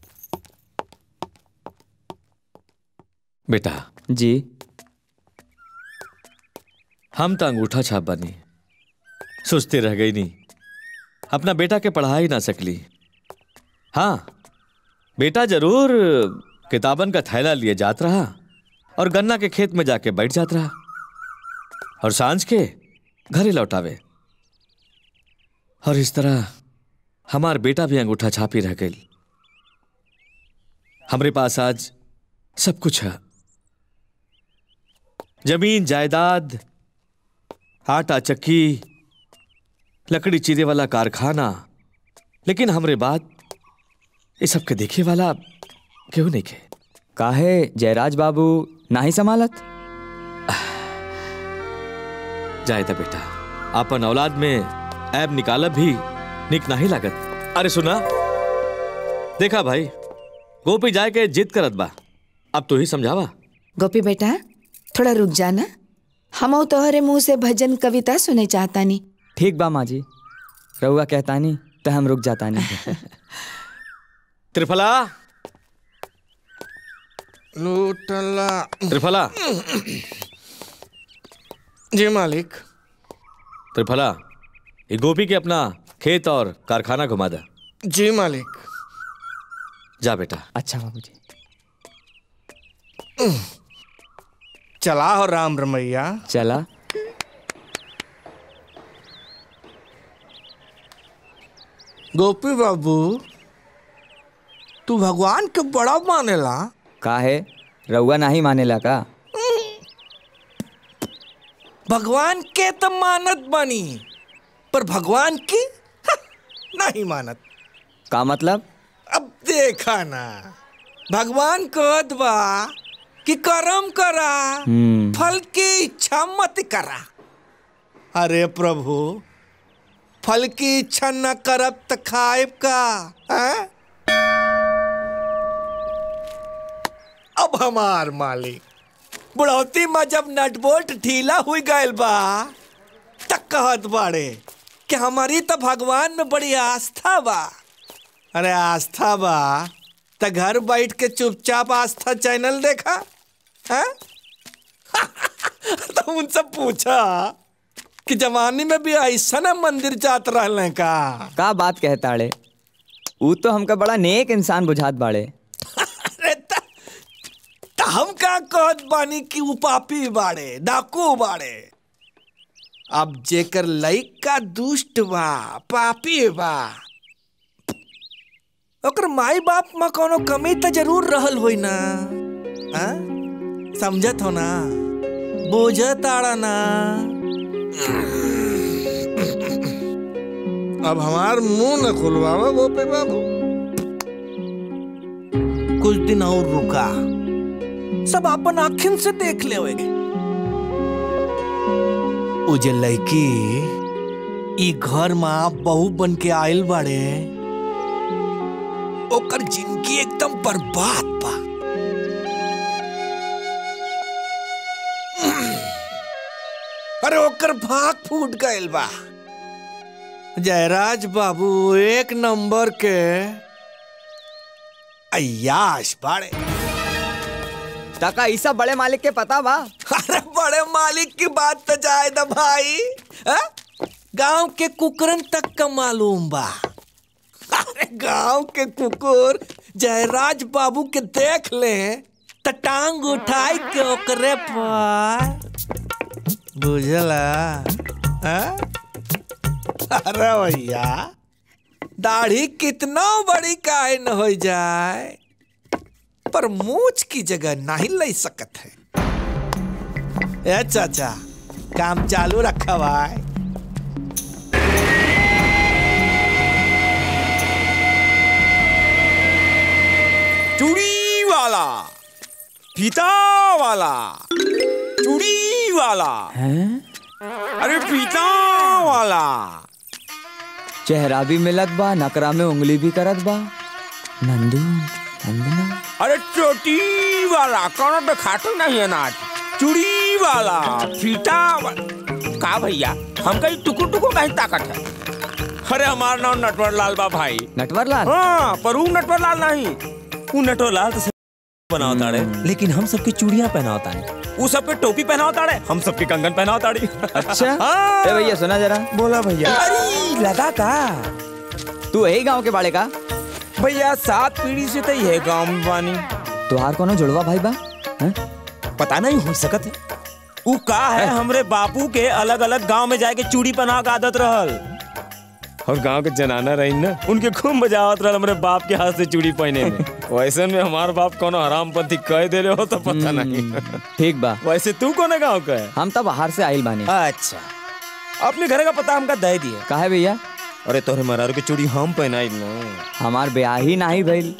Speaker 5: बेटा
Speaker 2: जी
Speaker 5: हम तो अंगूठा छाप बनी सोचते रह गई नहीं अपना बेटा के पढ़ा ही ना सकली हाँ बेटा जरूर किताबन का थैला लिए जात रहा और गन्ना के खेत में जाके बैठ जात रहा और सांझ के घरे लौटावे और इस तरह हमार बेटा भी अंगूठा छापी रह गई हमारे पास आज सब कुछ है जमीन जायदाद आटा चक्की लकड़ी चीरे वाला कारखाना लेकिन हमरे बात ये सब के देखे वाला क्यों नहीं के
Speaker 2: काहे जयराज बाबू नाही संभालत
Speaker 5: जाए था बेटा अपन औलाद में ऐब निकालब भी निक नहीं लागत अरे सुना देखा भाई गोपी जाए के जिद करत बा अब तू ही समझावा
Speaker 12: गोपी बेटा थोड़ा रुक जाना हम तोहरे मुंह से भजन कविता सुने चाहता नहीं
Speaker 2: ठीक बा माँ जी रहुआ कहता नहीं तो हम रुक जाता नहीं
Speaker 5: त्रिफला
Speaker 16: लूटला
Speaker 5: त्रिफला
Speaker 16: जी मालिक
Speaker 5: त्रिफला ये गोपी के अपना खेत और कारखाना घुमा दे
Speaker 16: जी मालिक
Speaker 5: जा बेटा
Speaker 2: अच्छा बाबूजी
Speaker 16: चला हो राम रमैया
Speaker 2: चला
Speaker 16: गोपी बाबू तू भगवान के बड़ा मानेला
Speaker 2: काहे रहुआ नहीं मानेला का
Speaker 16: भगवान के तो मानत बनी पर भगवान की हा, नहीं मानत
Speaker 2: का मतलब
Speaker 16: अब देखा ना भगवान कहत बा कि कर्म करा
Speaker 2: हम्म।
Speaker 16: फल की इच्छा मत करा अरे प्रभु फल की इच्छा न करब त खाएब का हैं? अब हमार मालिक बुढ़ौती में जब नटबोल्ट ढीला हुई गयल बा तक कहत बाड़े कि हमारी तो भगवान में बड़ी आस्था बा अरे आस्था बा त घर बैठ के चुपचाप आस्था चैनल देखा हैं? तो उनसे पूछा कि जवानी में भी ऐसा ना मंदिर जात रहले का
Speaker 2: का बात कहता रे ऊ तो हमका बड़ा नेक इंसान बुझात बाड़े
Speaker 16: त हम का कहत बानी कि उ पापी बाड़े डाकू बाड़े अब जेकर लइका दुष्ट बा पापी बा ओकर माई बाप में कोनो कमी तो जरूर रहल होई ना आ? समझत हो ना बुझत आड़ा ना अब हमार मुंह न खुलवावा गोपी बाबू कुछ दिन और रुका सब अपन आखिन से देख ले उ जे लड़की ई घर में बहू बन के आयल बाड़े ओकर जिंदगी एकदम बर्बाद बा ओकर भाग फूट गइल बा जयराज बाबू एक नंबर के अयाश बाड़े
Speaker 2: टका ईसा बड़े मालिक के पता बा
Speaker 16: अरे बड़े मालिक की बात तो जाए द भाई हाँ? गांव के कुकरन तक का मालूम बा अरे गांव के कुकुर जयराज बाबू के देख ले त टांग उठाई के ओकरे पर बुझला हाँ? अरे भैया दाढ़ी कितना बड़ी काहे न हो जाए पर मूछ की जगह नहीं ले सकत है ए चाचा काम चालू रखा भाई
Speaker 1: चूड़ी वाला फीता वाला चूड़ी वाला अरे फीता वाला
Speaker 2: चेहरा भी मिलत बा नकरा में उंगली भी करत बा नंदू नंदना
Speaker 1: अरे चोटी वाला कौन तो खाटू नहीं है नाच चूड़ी वाला फीता वाला का भैया हम कहीं टुकुर टुकुर कहीं ताकत है अरे हमारा नाम नटवर लाल बा भाई
Speaker 2: नटवर लाल
Speaker 1: हाँ पर वो नटवर लाल नहीं वो नटवर लाल तो बनावता रे लेकिन हम सबके चूड़ियां पहनावता है वो सबके टोपी पहनावता रे हम सबके कंगन पहनावता रे
Speaker 2: अच्छा
Speaker 1: हाँ।
Speaker 2: ए भैया सुना जरा
Speaker 1: बोला भैया अरे लगा का
Speaker 2: तू यही गांव के बाड़े का
Speaker 1: भैया सात पीढ़ी से तो ये गांव में बानी
Speaker 2: तुहार कोनो जुड़वा भाई बा हैं?
Speaker 1: पता नहीं हो सकत है उ का है हमरे बापू के अलग अलग गांव में जाके चूड़ी पहना के आदत रहल और गांव के जनाना रही ना उनके खूब मजा आवत रहल हमरे बाप के हाथ से चूड़ी पहने में वैसे में हमार बाप कोनो हरामपंथी कह दे हो तो पता नहीं
Speaker 2: ठीक बा
Speaker 1: वैसे तू कोने गांव का है
Speaker 2: हम तो बाहर से आइल बानी
Speaker 1: अच्छा अपने घर का पता हमका दे दिया
Speaker 2: काहे भैया
Speaker 1: अरे तोहरे मरारू के चूड़ी हम पहनाई ना
Speaker 2: हमार ब्याह ही नहीं भइल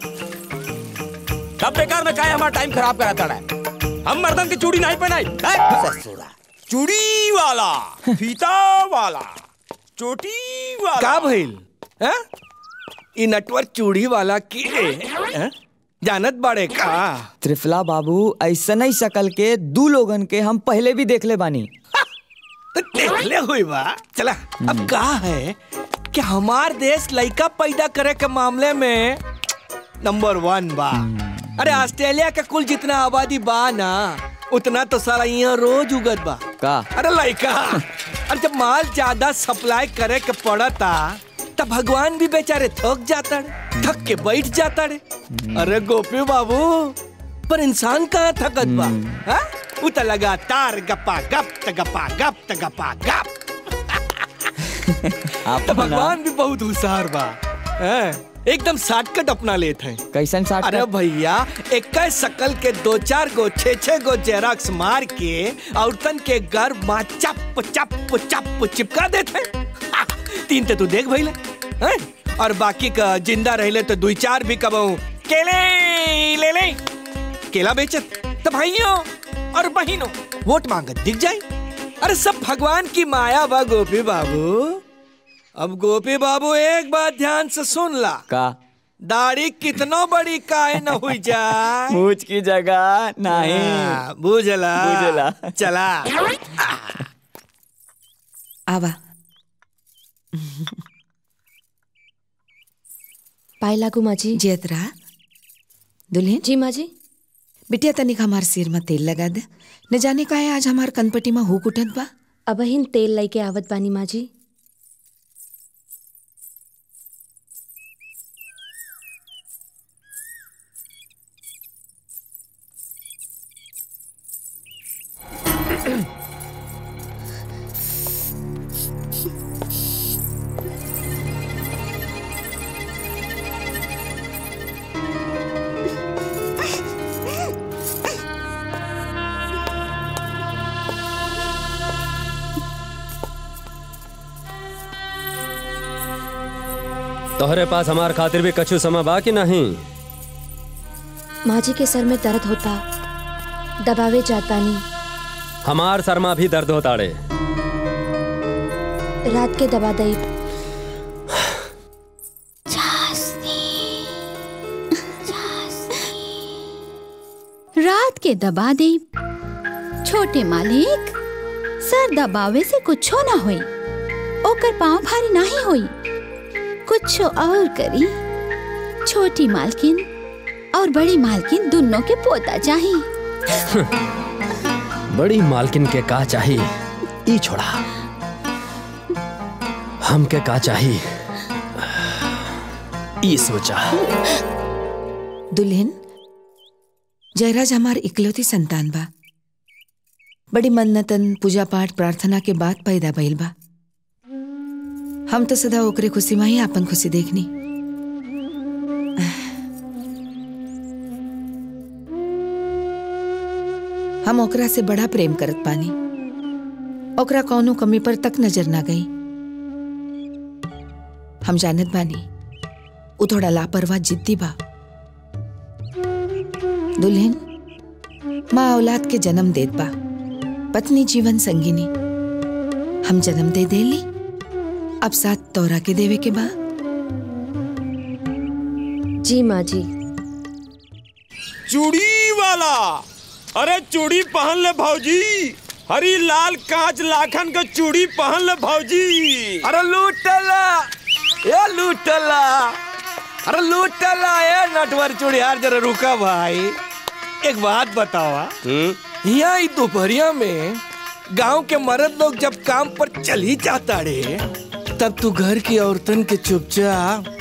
Speaker 1: तब बेकार में काहे हमारा टाइम खराब कराता है हम मर्दन की चूड़ी नहीं पहनाई ससुरा चूड़ी वाला फीता वाला चोटी वाला
Speaker 16: का भइल हैं? ई नटवर चूड़ी वाला की हैं? जानत बाड़े का
Speaker 2: त्रिफला बाबू ऐसा नहीं शकल के दू लोगन के हम पहले भी देख ले बानी
Speaker 16: तो देखले हुई बा चला अब का है कि हमार देश लड़का पैदा करे के मामले में नंबर वन बा अरे ऑस्ट्रेलिया का कुल जितना आबादी बा ना उतना तो सारा यहाँ रोज उगत बा
Speaker 2: का
Speaker 16: अरे लड़का अरे जब माल ज्यादा सप्लाई करे के पड़ता तब भगवान भी बेचारे थक जाता रे थक के बैठ जाता रे अरे गोपी बाबू पर इंसान कहाँ थकत बा हाँ? उ त लगातार गप्पा गप त गप्पा गप त गप्पा गप
Speaker 2: आप
Speaker 16: तो भगवान भी बहुत होशियार बा हैं? एकदम शॉर्टकट अपना लेते हैं
Speaker 2: कैसन साथ
Speaker 16: अरे भैया एक शकल के दो चार गो छे छे गो जेरॉक्स मार के औरतन के घर माँ चप चप चप चिपका देते हैं। हा, तीन तो तू देख भैले हैं? और बाकी का जिंदा रहले तो दुई चार भी कबऊ केले ले ले केला बेचत तो भाइयों और बहनों वोट मांगत दिख जाए अरे सब भगवान की माया बा गोपी बाबू अब गोपी बाबू एक बात ध्यान से सुन ला
Speaker 2: का
Speaker 16: दाढ़ी कितनो बड़ी काहे न हुई जाए
Speaker 2: मूछ की जगह नहीं
Speaker 16: हाँ, बुझला
Speaker 2: बुझला।
Speaker 16: चला
Speaker 12: आवा
Speaker 7: पाए लागू माँ जी
Speaker 12: जयतरा दुल्हन
Speaker 7: जी माँ जी
Speaker 12: बिटिया तनिक हमार सिर में तेल लगा दे न जाने का है आज हमार कनपटी में हुक उठत बा
Speaker 7: अब हिन तेल लई के आवत बानी माँ जी
Speaker 15: तोहरे पास हमार खातिर भी कछु समय बा कि नहीं
Speaker 7: माँ जी के सर में दर्द होता दबावे जात बानी
Speaker 15: हमार शर्मा भी दर्द होता रे
Speaker 7: रात के दबा दई
Speaker 10: रात के दबा दे छोटे मालिक सर दबावे से कुछो ना होई ओकर पाँव भारी नहीं होई कुछ और करी छोटी मालकिन और बड़ी मालकिन दोनों के पोता चाहिए
Speaker 15: बड़ी मालकिन के का चाही ई छोड़ा हमके का चाही ई सोचा
Speaker 12: दुल्हन जयराज हमार इकलौती संतान बा बड़ी मन्नतन पूजा पाठ प्रार्थना के बाद पैदा भइल बा हम तो सदा ओकरे खुशी में ही आपन खुशी देखनी हम ओकरा से बड़ा प्रेम करत पानी ओकरा कौनो कमी पर तक नजर ना गई हम जानत बानी उ थोड़ा लापरवाह जिद्दी बा दुल्हन माँ औलाद के जन्म देत बा पत्नी जीवन संगिनी हम जन्म दे देली अब साथ तोरा के देवे के बा
Speaker 7: जी माँ जी
Speaker 1: चूड़ी वाला अरे चूड़ी पहन ले भौजी हरी लाल कांच लाखन का चूड़ी पहन ले भौजी
Speaker 16: अरे लूटला ए लूटला अरे लूटला ए नटवर चूड़ियार जरा रुका भाई एक बात बतावा यहाँ ई दोपहरिया में गांव के मर्द लोग जब काम पर चल ही जाता रे तब तू घर की औरतन के चुपचाप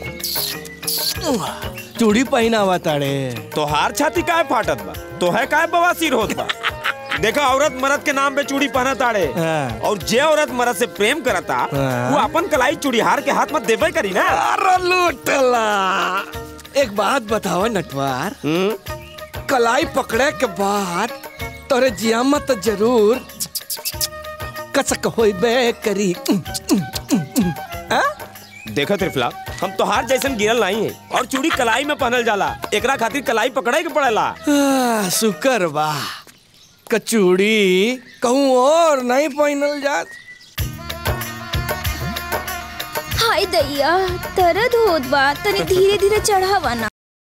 Speaker 16: चूड़ी पहनावा ताड़े
Speaker 1: तोहार छाती काहे फाटत बा तोहे काहे बवासीर होत बा देखा औरत मर्द के नाम पे चूड़ी पहना ताड़े और जे औरत मर्द से प्रेम करता वो अपन कलाई चूड़ीहार के हाथ में देवे करी ना
Speaker 16: अरे लूटला एक बात बतावा नटवार कलाई पकड़े के बाद तोरे जियामत तो जरूर कसक होइबे करी
Speaker 1: देखो त्रिफला हम तोहार जैसन गिरल नहीं है और चूड़ी कलाई में पहनल जाला एकरा खातिर कलाई पकड़े के पड़ेला
Speaker 16: आ, शुक्र बा कचूड़ी कहूँ और नहीं पहनल जात
Speaker 4: हाय दैया दर्द होत बा तनी धीरे धीरे चढ़ावा ना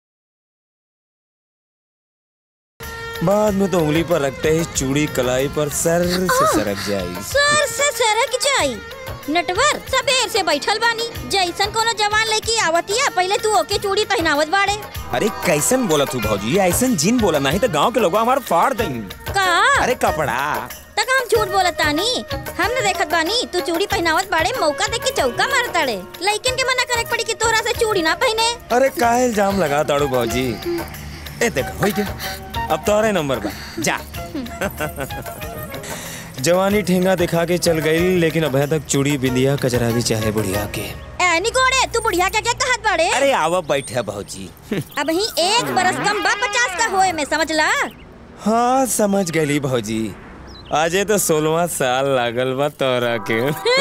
Speaker 1: बाद में तो उंगली पर रखते ही चूड़ी कलाई पर सर से सरक जाएगी
Speaker 17: सर से सरक जाई नटवर सबेर से बैठल बानी जैसन कोनो जवान लड़की आवतिया पहले तू ओके चूड़ी पहनावत बाड़े
Speaker 1: अरे कैसन बोला तू भौजी ऐसन जिन बोला नहीं तो गांव के लोग हमारे फाड़ देंगे
Speaker 17: का
Speaker 1: अरे कपड़ा
Speaker 17: तक हम झूठ बोलत तानी हम न देखत बानी तू चूड़ी पहनावत बाड़े मौका देख के चौका मारताड़े लइकन के मना करे के पड़ी कि तोरा से चूड़ी ना पहने
Speaker 1: अरे काहे इल्जाम लगा ताड़ू भौजी ए देखो हो गया अब तोरे नंबर बा जा जवानी ठेंगा दिखा के चल गई लेकिन अभी तक चूड़ी बिंदिया कचरा भी चाहे बुढ़िया के
Speaker 17: ऐनी गोड़े तू बुढ़िया क्या क्या कहत बाड़े
Speaker 1: अरे आवा बैठे भौजी
Speaker 17: अब ही एक बरस कम बा पचास का होए में समझ ला
Speaker 1: हाँ समझ गई भौजी आजे तो सोलवा साल लागल बा तोरा के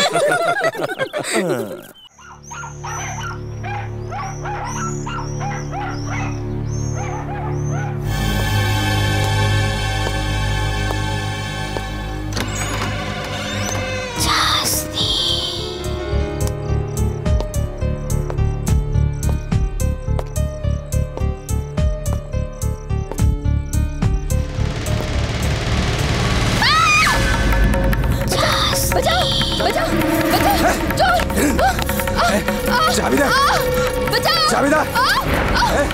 Speaker 6: बचाओ बचाओ बचाओ चोर
Speaker 8: चाबी दे
Speaker 6: बचाओ
Speaker 8: चाबी दे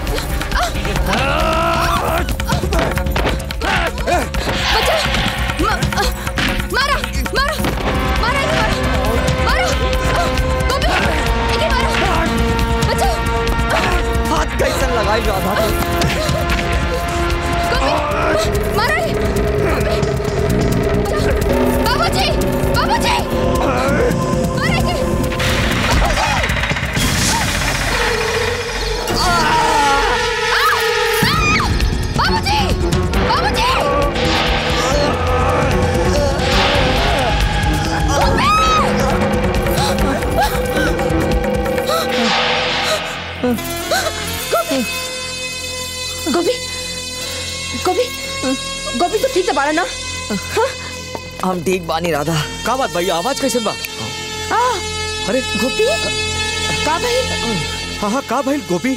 Speaker 6: मारा मारा मारा इसे मारा मारा गोपी इसे मारा बचाओ
Speaker 2: हाथ कैसन लगाई राधा
Speaker 6: गोपी मारा ही बाबूजी बाबूजी मारा इसे बाबूजी बाबूजी गोपी गोपी गोपी गोपी तो ठीक से बाड़ा ना
Speaker 2: हम ठीक बानी राधा
Speaker 5: का बात भाई आवाज कैसे बा
Speaker 6: आ
Speaker 5: अरे
Speaker 6: गोपी का भाई
Speaker 5: हाँ हाँ का भाई गोपी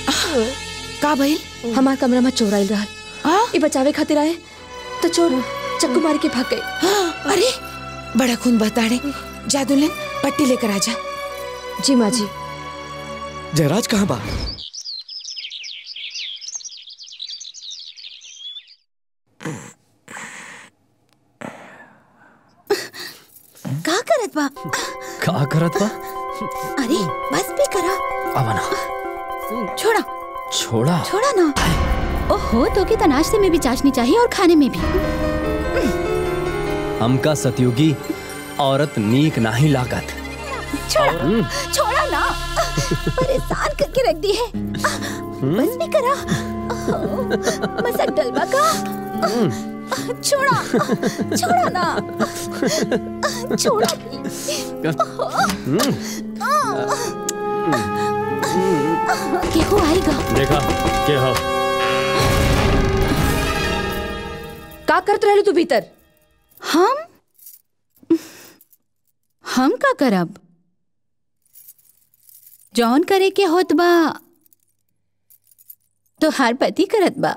Speaker 7: का भइल हमार कमरा में चोर आइल रहल ई बचावे खातिर आए तो चोर
Speaker 12: चक्कू मार के भाग गए अरे बड़ा खून बहता है जा दुल्हन पट्टी लेकर आजा
Speaker 7: जी माँ जी
Speaker 5: जयराज कहाँ बा
Speaker 10: का करत बा
Speaker 15: का करत बा
Speaker 10: अरे बस भी करा
Speaker 15: आवना
Speaker 10: छोड़ा
Speaker 15: छोड़ा
Speaker 10: छोड़ा ना ओहो तो के नाश्ते में भी चाशनी चाहिए और खाने में भी
Speaker 15: हमका सतयुगी औरत नीक नहीं लागत
Speaker 10: छोड़ा छोड़ा ना परेशान करके रख दी है बस भी करा मसक डलवा का छोड़ा छोड़ा ना छोड़ा केहू आएगा
Speaker 15: देखा के हो
Speaker 7: का करत रहलू तू भीतर
Speaker 10: हम हम का करब जौन करे के होत बा तो हर पति करत बा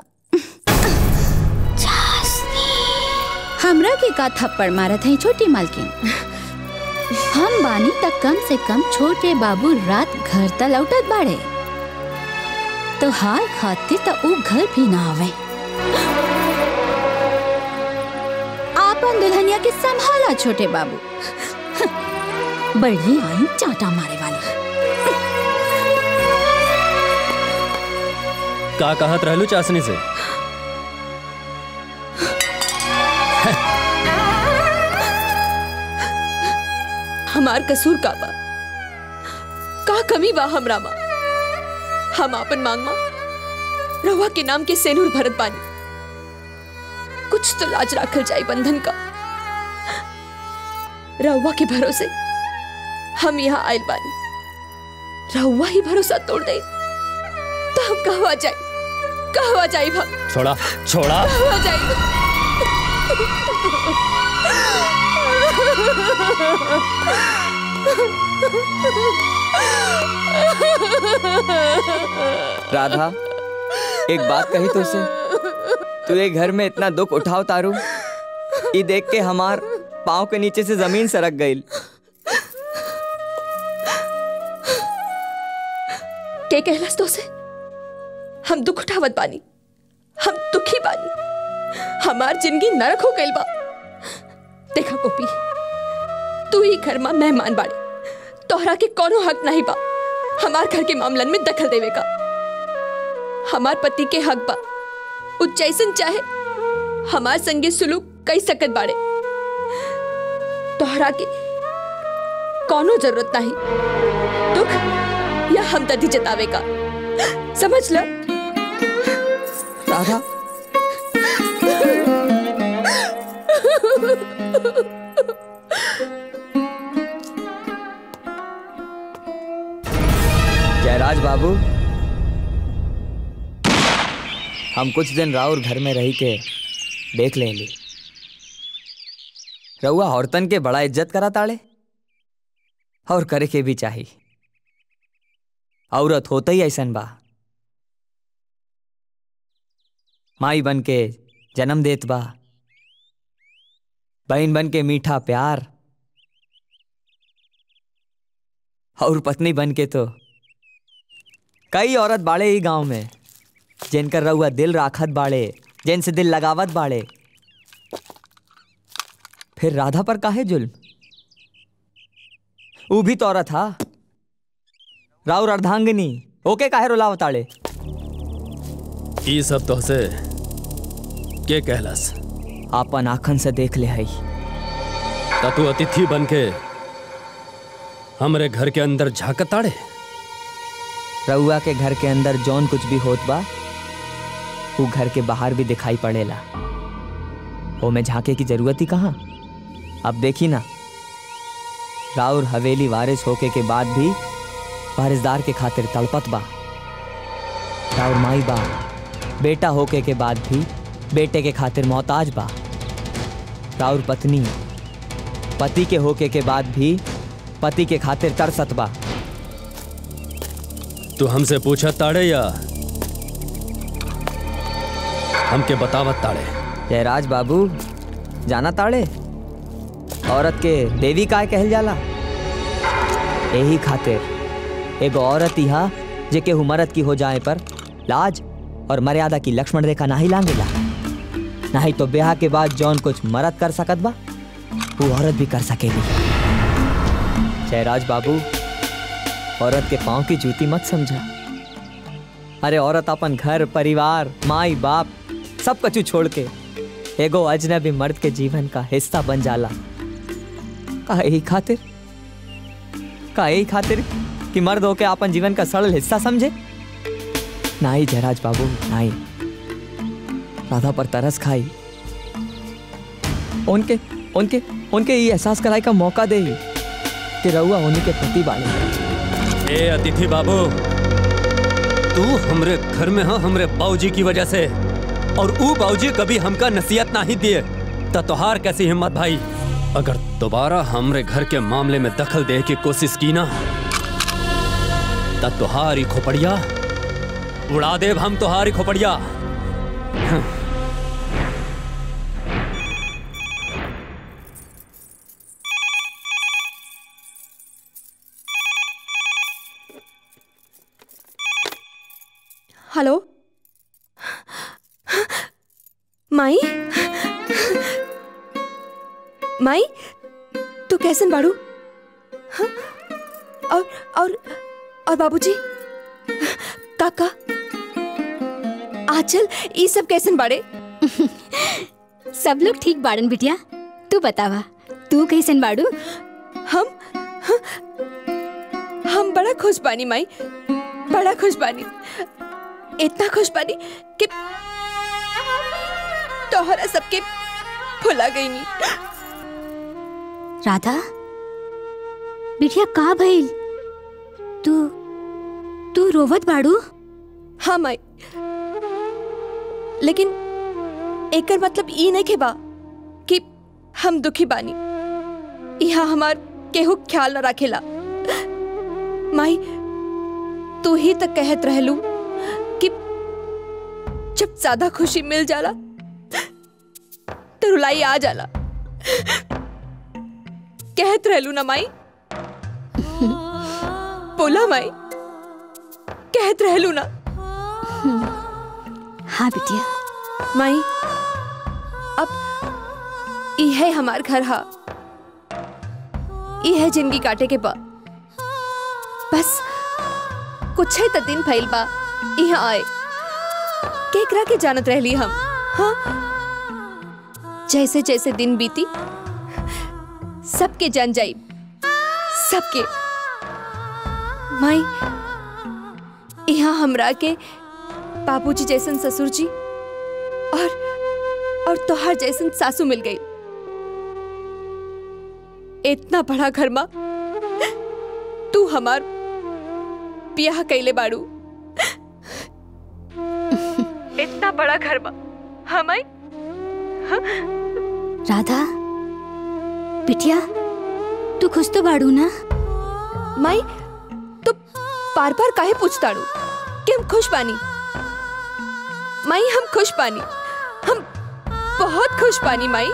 Speaker 10: हमरा के का थप्पड़ मारत है छोटी मालकिन हम बानी तक कम से कम छोटे बाबू रात घर त लौटत बाड़े तो हाल खातिर त ऊ घर भी ना आवे आपन दुल्हनिया के संभाला छोटे बाबू बड़ी आई चाटा मारे वाली
Speaker 15: का कहत रहलू चाशनी से
Speaker 12: हमार कसूर का बा का कमी बा हमरा मा हम आपन मांग मा रवा के नाम के सेनूर भरत बानी कुछ तो लाज राखल जाए बंधन का रहुआ के भरोसे हम यहाँ आयल बानी रहुआ ही भरोसा तोड़ दे तो हम कहवा जाए कहवा जाए हम
Speaker 15: छोड़ा छोड़ा
Speaker 12: कहवा जाए
Speaker 2: राधा एक बात कही तो से तू ये घर में इतना दुख उठाव तारू ये देख के हमार पाँव के नीचे से जमीन सरक गई
Speaker 12: के कहलस तो से हम दुख उठावत बानी हम दुखी बानी हमार जिंदगी नरक हो गइल बा देखा गोपी तू ही घर में मेहमान बाड़ी तोहरा के कोनो हक नहीं बा हमार घर के मामलन में दखल देवे का हमार पति के हक बा उ जैसन चाहे हमार संगे सुलूक कई सकत बाड़े तोहरा के कोनो जरूरत नहीं दुख या हमदर्दी जतावे का समझ ल
Speaker 2: राधा जयराज बाबू हम कुछ दिन राउर घर में रही के देख ले ली रउआ औरतन के बड़ा इज्जत करा ताड़े और करे के भी चाहिए औरत होता ही ऐसन बा माई बन के जन्म देत बा बहन बन के मीठा प्यार और पत्नी बन के तो कई औरत बाड़े ही गांव में जिनकर रउआ दिल राखत बाड़े जिनसे दिल लगावत बाड़े फिर राधा पर काहे जुल्म ऊ भी तो औरत हा राउर अर्धांगिनी ओके काहे रुलावताड़े
Speaker 15: ई सब तो से के कहलस
Speaker 2: आपन आखन से देख ले हई
Speaker 15: त तू अतिथि बन के हमरे घर के अंदर झाकताड़े
Speaker 2: रउआ के घर के अंदर जौन कुछ भी होत बा वो घर के बाहर भी दिखाई पड़ेला ओ में झांके की जरूरत ही कहाँ अब देखी ना राउर हवेली वारिस होके के बाद भी वारिसदार के खातिर तड़पत बा राउर माई बा बेटा होके के बाद भी बेटे के खातिर मोहताज बा राउर पत्नी पति के होके के बाद भी पति के खातिर तरसत बा
Speaker 15: तू हमसे पूछत ताड़े या हमके बतावत ताड़े
Speaker 2: जयराज बाबू जाना ताड़े औरत के देवी काय कहल जाला यही खातिर एगो औरत इहा जे केहू मरद की हो जाए पर लाज और मर्यादा की लक्ष्मण रेखा नाही लांगेला नहीं तो ब्याह के बाद जौन कुछ मरद कर सकत बा वो औरत भी कर सकेली जयराज बाबू औरत के पाँव की जूती मत समझा अरे औरत अपन घर परिवार माई बाप सब कछु छोड़ के एगो अजनबी मर्द के जीवन का हिस्सा बन जाला का यही खातिर का यही खातिर कि मर्द होके अपन जीवन का सरल हिस्सा समझे नहीं जयराज बाबू नहीं राधा पर तरस खाई उनके उनके उनके ये एहसास कराई का मौका दे कि रहुआ उन्हीं के पति बाले
Speaker 15: ए अतिथि बाबू तू हमरे घर में हो हमरे बाबूजी की वजह से और ऊ बाबूजी कभी हमका नसीहत नहीं दिए त तोहार कैसी हिम्मत भाई अगर दोबारा हमरे घर के मामले में दखल दे की कोशिश की ना त तोहारी खोपड़िया उड़ा देव हम तोहारी खोपड़िया
Speaker 7: हेलो माई माई तू कैसन बाड़ू हाँ? और और और बाबूजी काका आचल ये सब कैसन बाड़े
Speaker 10: सब लोग ठीक बाड़न बिटिया तू बतावा तू कैसन बाड़ू
Speaker 7: हम हम बड़ा खुश बानी माई बड़ा खुश बानी इतना खुश बानी कि तोहरा सबके भुला गई नी
Speaker 10: राधा बिटिया का भइल तू तू रोवत बाड़ू
Speaker 7: हाँ माई लेकिन एकर मतलब ई नहीं के बा कि हम दुखी बानी यहाँ हमार केहू ख्याल न रखेला माई तू ही तक कहत रहलू कि जब ज्यादा खुशी मिल जाला तो रुलाई आ जाला कहत रहलू ना माई बोला माई कहत रहलू ना
Speaker 10: हाँ बिटिया
Speaker 7: माई अब यह हमार घर हा यह जिंदगी काटे के बा बस कुछ ही तो दिन फैल बा यहाँ आए केकरा के जानत रहली हम हाँ जैसे जैसे दिन बीती सबके जान जाई सबके माई यहाँ हमरा के बाबूजी जैसन ससुर जी और और तोहार जैसन सासू मिल गई इतना बड़ा घर माँ तू हमार ब्याह कैले बाड़ू इतना बड़ा घर माँ हम आई
Speaker 10: राधा बिटिया तू खुश तो बाड़ू ना
Speaker 7: माई तो बार बार काहे पूछताड़ू कि हम खुश पानी माई हम खुश पानी हम बहुत खुश पानी माई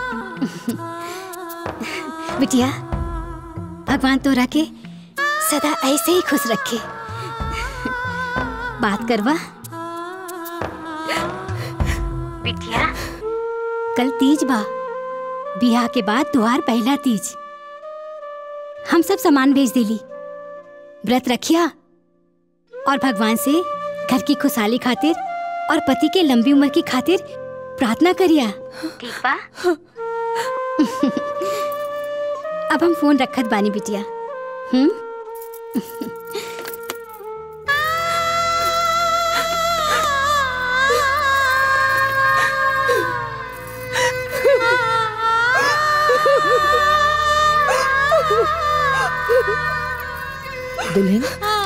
Speaker 10: बिटिया भगवान तोरा के सदा ऐसे ही खुश रखे बात करवा बिटिया कल तीज बा बियाह के बाद तुहार पहला तीज हम सब सामान भेज देली व्रत रखिया और भगवान से घर की खुशहाली खातिर और पति के लंबी उम्र की खातिर प्रार्थना करिया ठीक बा अब हम फोन रखत बानी बिटिया हम्म
Speaker 12: दुल्हन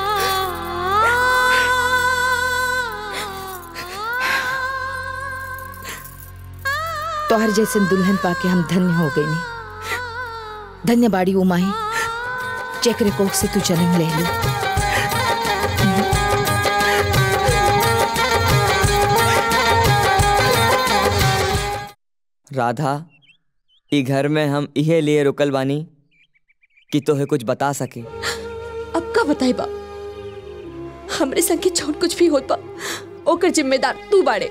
Speaker 12: तोहर जैसन दुल्हन पाके हम धन्य हो गई नी धन्य बाड़ी उमाही चेकरे कोख से तू जन्म ले ली
Speaker 2: राधा ई घर में हम इहे लिए रुकल बानी कि तोहे कुछ बता सके
Speaker 7: अब का बताई बा हमरे संगे जौन कुछ भी होत बा ओकर जिम्मेदार तू बाड़े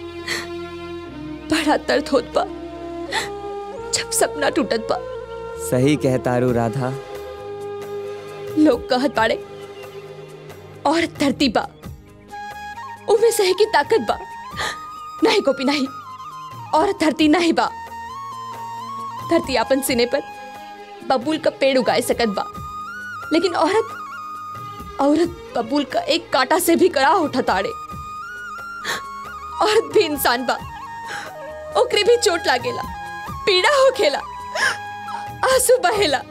Speaker 7: बड़ा दर्द होत बा जब सपना टूटत बा
Speaker 2: सही कहतारू राधा
Speaker 7: लोग कहत बाड़े और धरती बा उमे सहे की ताकत बा नहीं गोपी नहीं और धरती नहीं बा धरती अपन सिने पर बबूल का पेड़ उगाए सकत बा लेकिन औरत औरत बबूल का एक कांटा से भी कड़ा उठा ताड़े औरत भी इंसान बा ओकरे भी चोट लागेला पीड़ा होखेला आंसू बहेला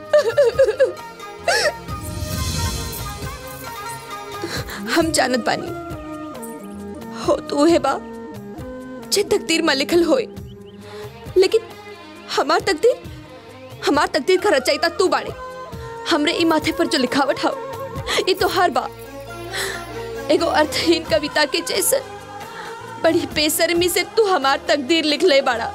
Speaker 7: हम जानत बानी हो तो है बा जे तकदीर में लिखल होए लेकिन हमार तकदीर हमार तकदीर का रचयिता तू बाड़े हमरे ई माथे पर जो लिखावट हाउ ई तो हर बा एगो अर्थहीन कविता के जैसे बड़ी बेसरमी से तू हमार तकदीर लिख ले बाड़ा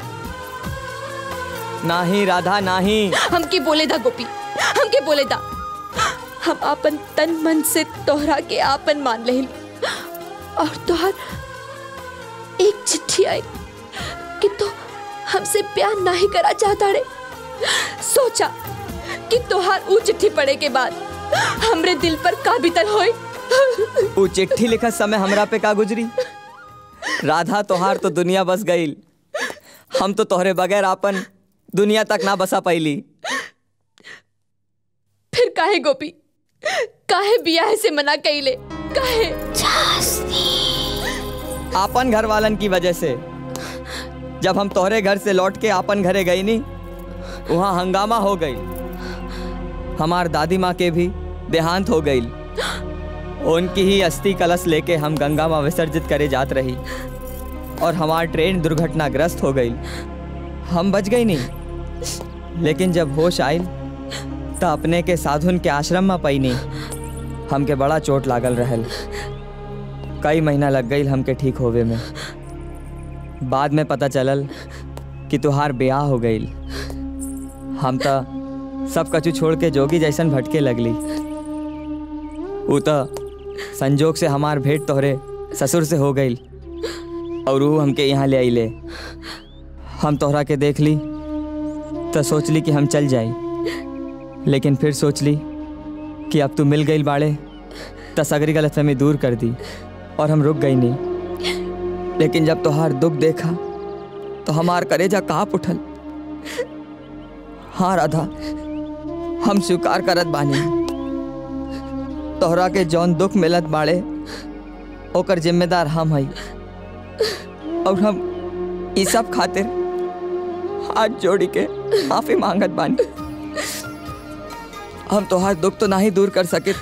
Speaker 2: नाही राधा नाही
Speaker 7: हमके बोले दा गोपी हमके बोले दा हम आपन तन मन से तोहरा के आपन मान ले और तोहर एक चिट्ठी आई कि तो हमसे प्यार नहीं करा चाहता रे सोचा कि तोहार ऊ चिट्ठी पढ़े के बाद हमरे दिल पर का बीतल होई
Speaker 2: ऊ चिट्ठी लिखत समय हमरा पे का गुजरी राधा तोहार तो दुनिया बस गईल हम तो तोहरे बगैर आपन दुनिया तक ना बसा पाईली
Speaker 7: फिर काहे गोपी काहे बियाह से मना कइले काहे
Speaker 2: आपन घर वालन की वजह से जब हम तोहरे घर से लौट के आपन घरे गई नी वहाँ हंगामा हो गई हमार दादी माँ के भी देहांत हो गई उनकी ही अस्थि कलश लेके हम गंगा माँ विसर्जित करे जात रही और हमार ट्रेन दुर्घटनाग्रस्त हो गई हम बच गई नहीं लेकिन जब होश आई तो अपने के साधुन के आश्रम में पई नहीं हमके बड़ा चोट लागल रहल कई महीना लग गई हमके ठीक होवे में बाद में पता चलल कि तुहार ब्याह हो गई हम तो सब कछु छोड़ के जोगी जैसन भटके लगली ऊ तो संजोग से हमार भेंट तोहरे ससुर से हो गई और वो हमके यहाँ ले आइले हम तोहरा के देख ली तो सोच ली कि हम चल जाई लेकिन फिर सोच ली कि अब तू मिल गई बाड़े तो सगरी गलतफहमी दूर कर दी और हम रुक गई नहीं लेकिन जब तोहार दुख देखा तो हमार करेजा काँप उठल हाँ राधा हम स्वीकार करत बानी तोहरा के जौन दुख मिलत बाड़े ओकर जिम्मेदार हम हई और हम ई सब खातिर हाथ जोड़ी के माफी मांगत बानी हम तोहार दुख तो नहीं दूर कर सके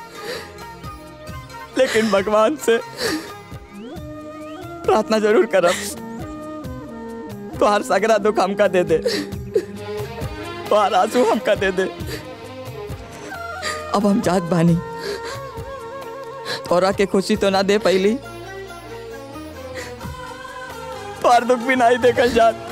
Speaker 2: लेकिन भगवान से प्रार्थना जरूर करब तोहार सगरा दुख हमका दे दे तोहार आंसू हमका दे दे अब हम जात बानी तोरा के खुशी तो ना दे पहली तोहार दुख भी नहीं देखल जात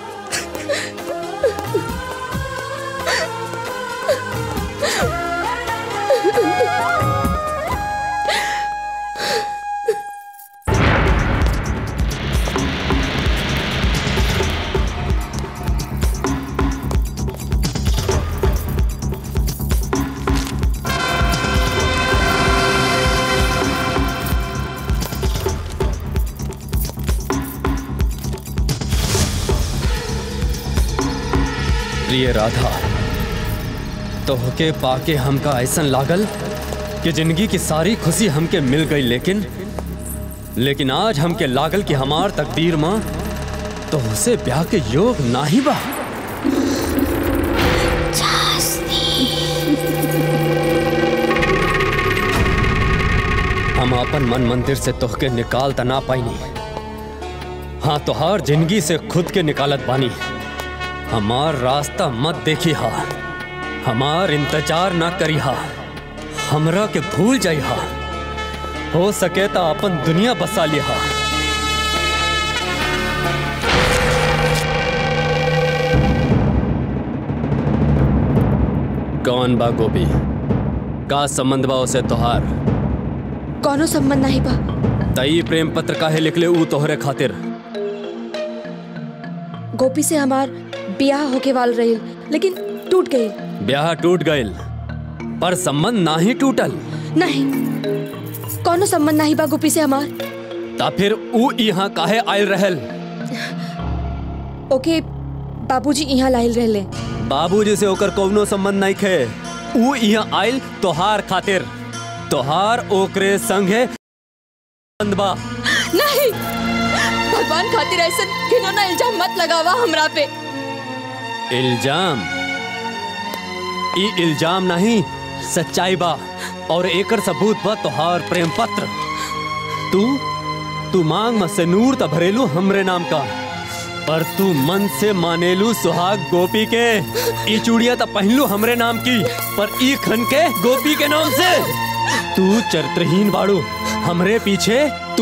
Speaker 15: प्रिय राधा तोहके पाके हमका ऐसन लागल कि जिंदगी की सारी खुशी हमके मिल गई लेकिन लेकिन आज हमके लागल कि हमार तकदीर माँ तोहसे ब्याह के योग नाही बा हम अपन मन मंदिर से तोहके निकाल त ना पाईनी हाँ तोहार जिंदगी से खुद के निकालत बानी हमार रास्ता मत देखी हा हमार इंतजार ना करी हा हमरा के भूल जाई हा हो सके तो अपन दुनिया बसा ली हा कौन बा गोपी का संबंध बा उसे तोहार
Speaker 7: कौनो संबंध नहीं बा
Speaker 15: तई प्रेम पत्र काहे लिखले ऊ तोहरे खातिर
Speaker 7: गोपी से हमार ब्याह होके वाल रही लेकिन टूट गई
Speaker 15: ब्याह टूट गइल पर संबंध ना ही टूटल
Speaker 7: नहीं कौनो संबंध नहीं बा गोपी से हमार
Speaker 15: ता फिर ऊ यहाँ काहे आयल रहल
Speaker 7: ओके बाबूजी यहाँ लाइल रहले
Speaker 15: बाबूजी से ओकर कौनो संबंध नहीं खे ऊ यहाँ आयल तोहार खातिर तोहार ओकरे संगे संबंध बा
Speaker 7: नहीं भगवान खातिर ऐसा घिनौना इल्जाम मत लगावा हमरा पे
Speaker 15: इल्जाम ई इल्जाम नहीं सच्चाई बा और एकर सबूत बा तोहार प्रेम पत्र तू तू मांग में से नूर त भरेलू हमरे नाम का पर तू मन से मानेलू सुहाग गोपी के ई चूड़िया त पहनलू हमरे नाम की पर ई खन के गोपी के नाम से तू चरित्रहीन बाड़ू हमरे पीछे तू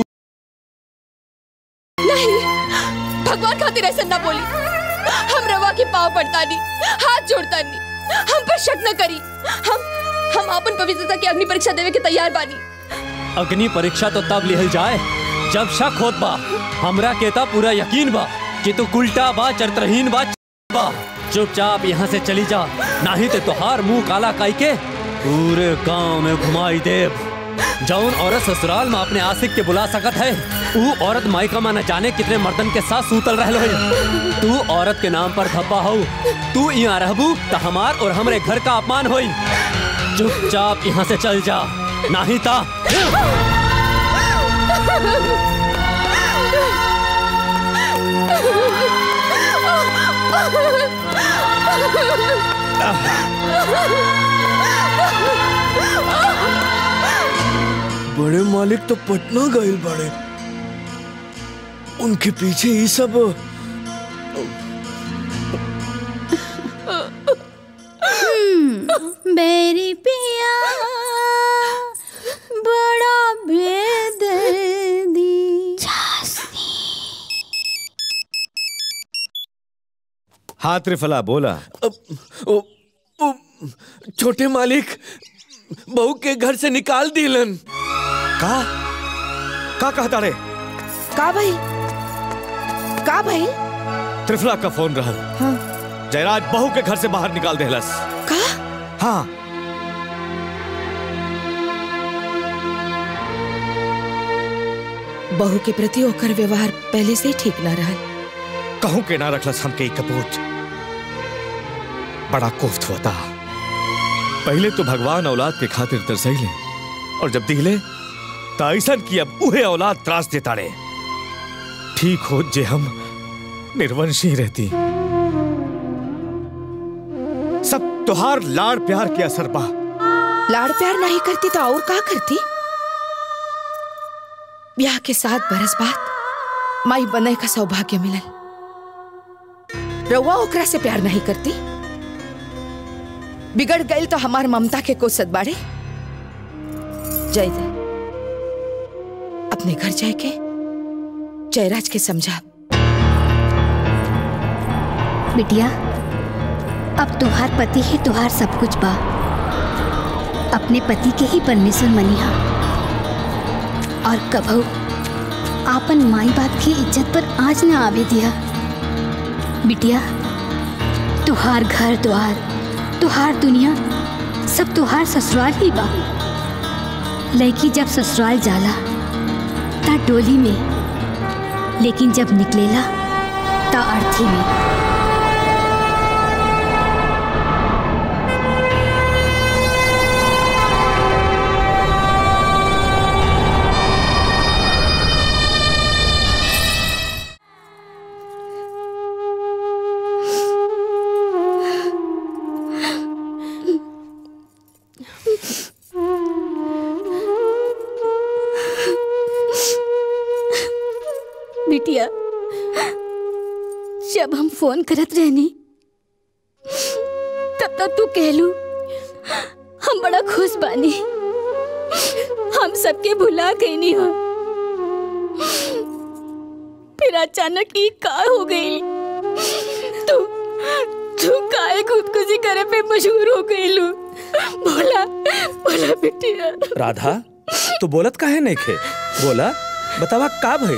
Speaker 7: नहीं भगवान खातिर ऐसा ना बोली हम रवा के पाव पड़ता नहीं हाथ जोड़ता नहीं हम पर शक न करी हम हम अपन पवित्रता की अग्नि परीक्षा देवे के तैयार बानी
Speaker 15: अग्नि परीक्षा तो तब लिहल जाए जब शक होत बा हमरा के ता पूरा यकीन बा कि तू उल्टा बा चरित्रहीन बा बा चुपचाप यहाँ से चली जा नहीं तो तोहार मुंह काला काई के पूरे गांव में घुमाई देव जौन औरत ससुराल में अपने आशिक के बुला सकत है ऊ औरत मायका में न जाने कितने मर्दन के साथ सूतल रहलो है तू औरत के नाम पर धब्बा हो तू यहाँ रहबू तो हमार और हमरे घर का अपमान होई चुपचाप यहाँ से चल जा नहीं ता
Speaker 16: बड़े मालिक तो पटना गए बड़े उनके पीछे ये सब
Speaker 10: बेरी पिया बड़ा बेदर्दी
Speaker 13: हाँ त्रिफला बोला
Speaker 16: ओ, ओ, छोटे मालिक बहू के घर से निकाल दिलन
Speaker 13: का का कहता रे
Speaker 12: का भाई का भाई
Speaker 13: त्रिफला का फोन रहल
Speaker 12: हाँ
Speaker 13: जयराज बहू के घर से बाहर निकाल देहलस
Speaker 12: का
Speaker 13: हाँ
Speaker 12: बहू के प्रति ओकर व्यवहार पहले से ही ठीक ना रहा
Speaker 13: कहूं के ना रखलस हमके ई कपूत बड़ा कोफ्त होता पहले तो भगवान औलाद के खातिर तरसैले और जब दिले तो ऐसा कि अब उहे औलाद त्रास देता रे ठीक हो जे हम निर्वंशी रहती सब तुहार लाड़ प्यार के असर बा
Speaker 12: लाड़ प्यार नहीं करती तो और का करती ब्याह के सात बरस बाद माई बने का सौभाग्य मिलल रउआ ओकरा से प्यार नहीं करती बिगड़ गई तो हमार ममता के को सदबाड़े जय जय अपने घर जाए के जयराज के समझा
Speaker 10: बिटिया अब तुहार पति ही तुहार सब कुछ बा अपने पति के ही परमेश्वर मनिहा और कभू आपन माई बाप की इज्जत पर आज ना आवे दिया बिटिया तुहार घर द्वार तुहार दुनिया सब तुहार ससुराल ही बा लड़की जब ससुराल जाला ता डोली में लेकिन जब निकलेला ता अर्थी में बिटिया जब हम फोन करत रहनी तब तक तू कहलू हम बड़ा खुश बानी हम सबके भुला गई नहीं हो फिर अचानक ही का हो गई तू तू काहे खुदकुशी करे पे मशहूर हो गई लू
Speaker 6: बोला बोला बिटिया
Speaker 5: राधा तू बोलत काहे नहीं खे बोला बतावा का भइल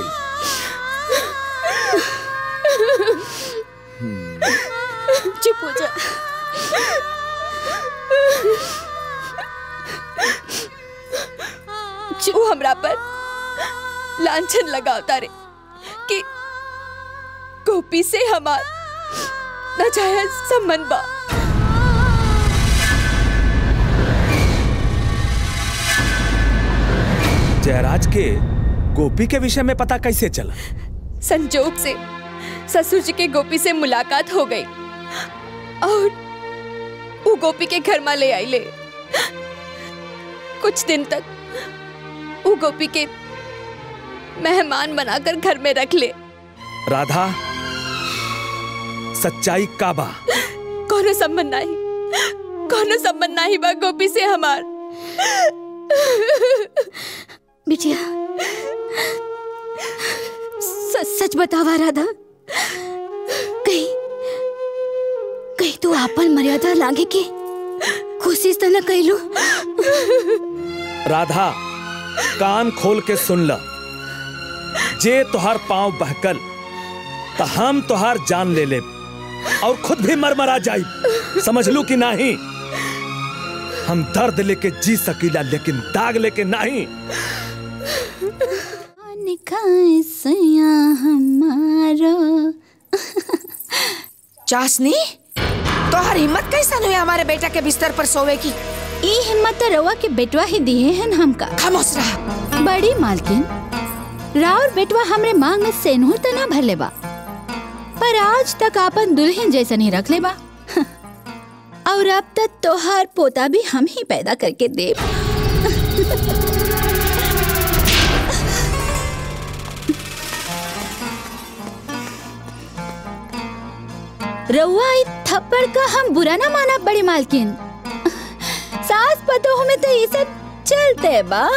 Speaker 6: चुप हो जा जो हमरा पर लांछन लगावता रे कि गोपी से हमार नाजायज संबंध बा
Speaker 5: जयराज के गोपी के विषय में पता कैसे चला
Speaker 6: संजोग से ससुर जी के गोपी से मुलाकात हो गई और वो गोपी के घर में ले आई ले कुछ दिन तक वो गोपी के मेहमान बनाकर घर में रख ले
Speaker 5: राधा सच्चाई का बा
Speaker 6: कोनो संबंध नहीं कोनो संबंध नहीं बा गोपी से हमार
Speaker 10: बिटिया सच सच बतावा राधा कहीं कहीं तू आपन मर्यादा लागे के कोशिश तो न कैलू
Speaker 5: राधा कान खोल के सुन ल जे तुहार पांव बहकल तो हम तुहार जान ले ले और खुद भी मरमरा जाई समझ लू कि नहीं हम दर्द लेके जी सकीला लेकिन दाग लेके नहीं
Speaker 10: हमारो
Speaker 12: चाशनी तोहर हिम्मत कैसा हुई हमारे बेटा के बिस्तर पर सोवे की
Speaker 10: ई हिम्मत तो रवा के बेटवा ही दिए हैं हमका
Speaker 12: खामोश रहा
Speaker 10: बड़ी मालकिन राउर बेटवा हमरे मांग में सेनूर तो ना भरले बा पर आज तक आपन दुल्हन जैसा नहीं रख ले बा और अब तक तोहार पोता भी हम ही पैदा करके दे रउआ ई थप्पड़ का हम बुरा ना माना बड़ी मालकिन सास पतोह में तो ये सब चलते बा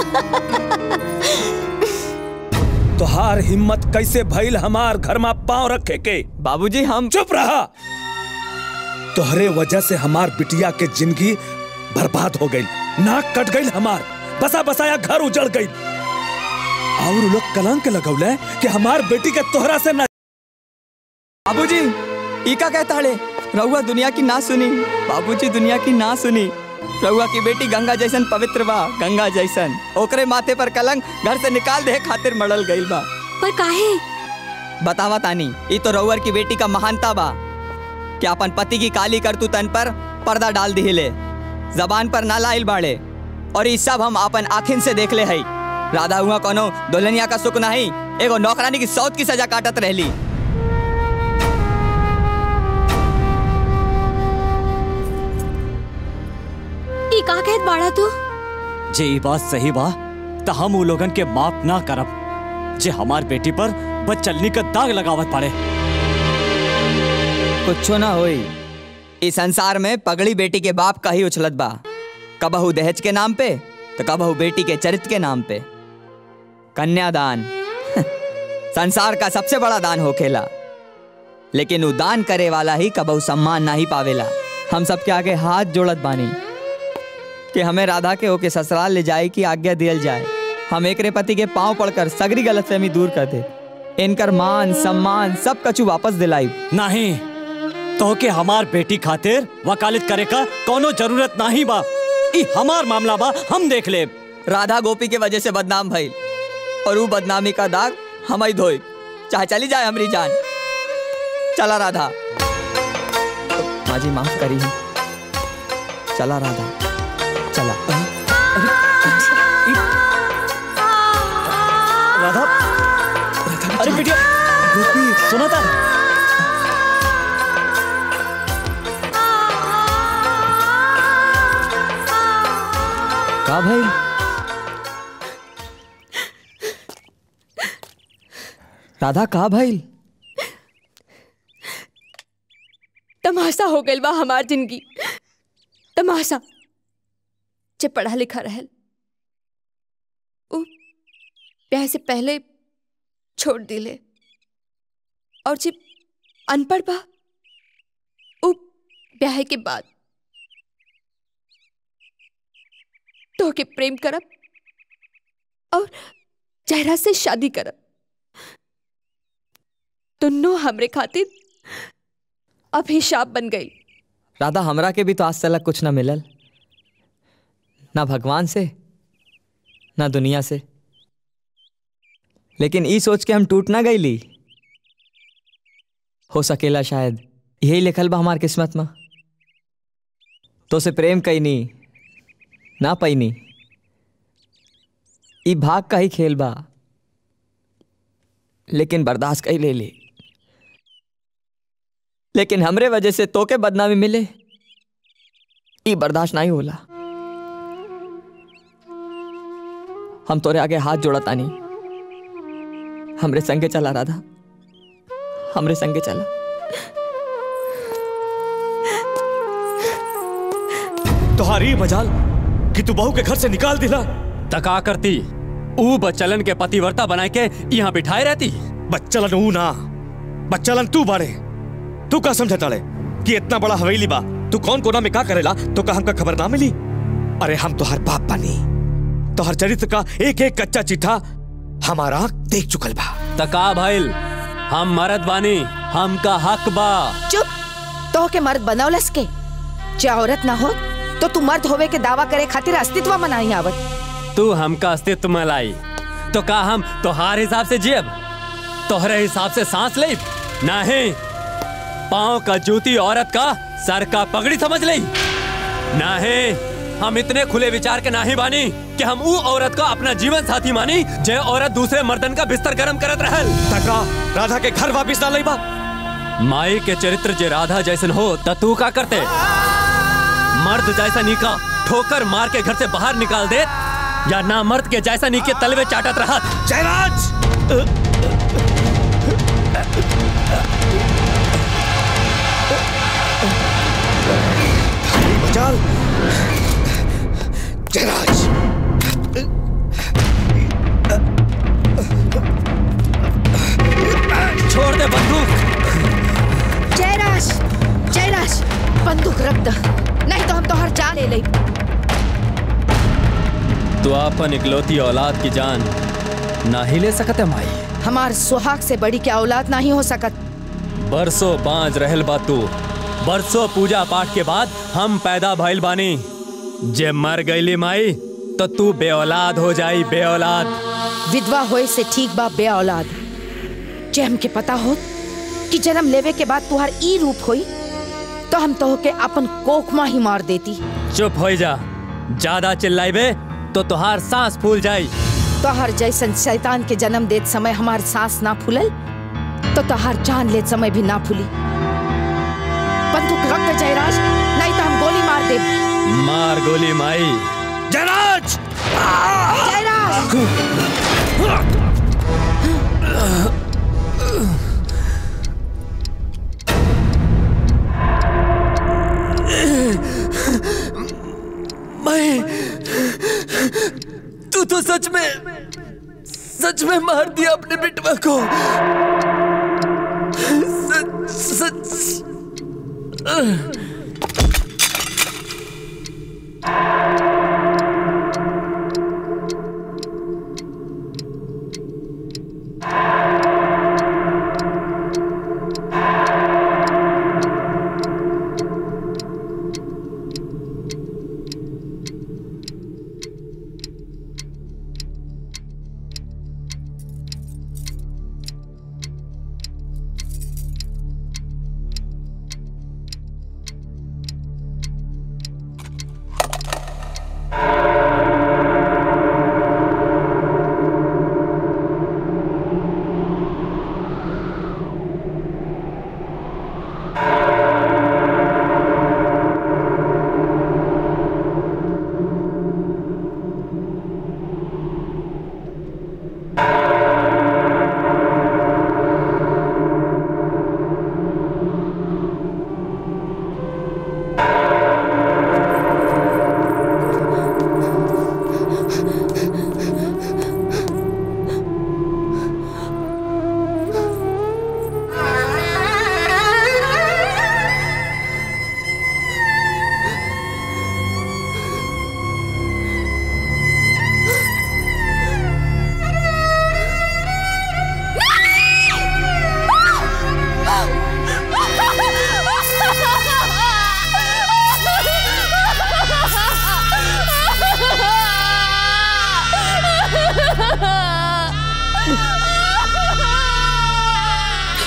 Speaker 5: तुहार हिम्मत कैसे भइल हमार घर में पांव रखे के
Speaker 2: बाबूजी हम
Speaker 5: चुप रहा तोहरे वजह से हमार बिटिया के जिंदगी बर्बाद हो गई नाक कट गई हमार बसा बसाया घर उजड़ गई और उ लोग कलंक लगौले कि हमार बेटी के तोहरा से न
Speaker 2: बाबूजी ई का कहता हड़े रउआ दुनिया की ना सुनी बाबूजी दुनिया की ना सुनी रउआ की बेटी गंगा जैसन पवित्र बा गंगा जैसन ओकरे माथे पर कलंक घर से निकाल दे खातिर मड़ल गइल बा
Speaker 10: पर काहे
Speaker 2: बतावा तानी ई तो रउअर की बेटी का महानता बा कि अपन पति की काली करतू तन पर पर्दा डाल दिहिले जबान पर ना लाइल बाड़े और ई सब हम अपन आखिन से देख ले हई राधा हुआ कोनो दुल्हनिया का सुख नहीं एगो नौकरानी की सौत की सजा काटत रहली
Speaker 10: ई का कहत बाड़ा तू
Speaker 3: जे ई बात सही बा त हम उ लोगन के माफ ना करब जे हमार बेटी पर बचलनी का दाग लगावत पड़े
Speaker 2: कुछो ना होई इस संसार में पगड़ी बेटी के बाप का ही उछलत बा कबहू दहेज के नाम पे तो कबहू बेटी के चरित्र के नाम पे कन्यादान संसार का सबसे बड़ा दान होखेला लेकिन उ दान करे वाला ही कबहू सम्मान ना ही पावेला हम सबके आगे हाथ जोड़त बानी कि हमें राधा के ओके ससुराल ले जाए की आज्ञा दियल जाए हम एकरे पति के पांव पड़कर सगरी गलतफहमी दूर कर दे इनकर मान सम्मान सब कछु वापस दिलाई
Speaker 3: नहीं तो के हमार बेटी खातिर वकालत करे का कोनो जरूरत नहीं बा ई हमार मामला बा हम देख ले
Speaker 2: राधा गोपी के वजह से बदनाम भइल और वो बदनामी का दाग हम ही धोई चाहे चली जाए हमारी जान चला राधा माँ जी माफ करी चला राधा चला
Speaker 3: राधा अरे बेटिया सुना था
Speaker 2: का भाई राधा का भाई
Speaker 6: तमाशा हो गइल बा हमार जिंदगी तमाशा जे पढ़ा लिखा रहल उ ब्याह से पहले छोड़ दिले और जे अनपढ़ बा उ ब्याह के बाद
Speaker 18: तो के प्रेम करब और जहरा से शादी करब दोनों हमरे खातिर अभिशाप बन गई
Speaker 2: राधा हमरा के भी तो आज तक कुछ ना मिलल ना भगवान से ना दुनिया से लेकिन ई सोच के हम टूट ना गईली हो सकेला शायद यही लिखल बा हमार किस्मत में तो से प्रेम कैनी ना पैनी ई भाग का ही खेल बा लेकिन बर्दाश्त कई ले ली लेकिन हमरे वजह से तोके बदनामी मिले ई बर्दाश्त नहीं होला हम तोरे आगे हाथ जोड़ा तानी हमरे संगे चला राधा हमरे संगे चला
Speaker 13: तुम्हारी मजाल कि तू बहू के घर से निकाल दिला
Speaker 15: तका करती ऊ बच्चलन के पतिवर्ता बनाए के यहाँ बिठाए रहती
Speaker 13: बच्चलन ऊ ना बच्चलन तू बाड़े तू का समझा ताड़े कि इतना बड़ा हवेली बा तू कौन कोना में का करेला तो का हमका खबर ना मिली अरे हम तो हर बाप बनी तो हर चरित्र का एक एक कच्चा चिट्ठा हमारा आँख देख चुकल बा
Speaker 15: तका भइल हम मरद बानी हमका हक बा
Speaker 12: चुप तो के मर्द बनौलस के जे औरत ना हो तो तू मर्द होवे के दावा करे खातिर अस्तित्व मनाई आवत
Speaker 15: तू हमका अस्तित्व में लाई तो का हम तोहार हिसाब से जियब तोहरे हिसाब से सांस ले नहीं पाँव का जूती औरत का सर का पगड़ी समझ ले नहीं हम इतने खुले विचार के नाही बानी कि हम ऊ औरत को अपना जीवन साथी मानी जे औरत दूसरे मर्दन का बिस्तर गरम करत रहल
Speaker 13: तका राधा के घर वापिस ना बा
Speaker 15: माई के चरित्र जे राधा जैसन हो त तू का करते मर्द जैसा नीका ठोकर मार के घर से बाहर निकाल दे या ना मर्द के जैसा नीके तलवे चाटत रहा
Speaker 13: जयराज मजाल जयराज
Speaker 15: छोड़ दे बंदूक
Speaker 12: जयराज जयराज बंदूक रख द नहीं तो हम तो हर जान ले ले
Speaker 15: तू अपन इकलौती औलाद की जान ना ही ले सकत है माई
Speaker 12: हमार सुहाग से बड़ी क्या औलाद नहीं हो सकत
Speaker 15: बरसों बांझ रहल बा तू बरसों पूजा पाठ के बाद हम पैदा भइल बानी जे मर गईली माई तो तू बेऔलाद हो जाई बेऔलाद
Speaker 12: विधवा होए से ठीक बा बे औलाद जे हमके पता हो कि जन्म लेवे के बाद तुहार ई रूप होई तो हम तो के अपन कोखमा ही मार देती
Speaker 15: चुप हो जा ज्यादा चिल्लाइबे तो तुहार सांस फूल जाई
Speaker 12: तोहर जैसन शैतान के जन्म देत समय हमार सांस ना फूलल तो तोहर जान लेत समय भी ना फूली बंदूक रख दे जयराज नहीं तो हम गोली मार दे
Speaker 15: मार गोली माई
Speaker 13: जयराज
Speaker 16: मैं तू तो सच में सच में मार दिया अपने बेटवा को सच सच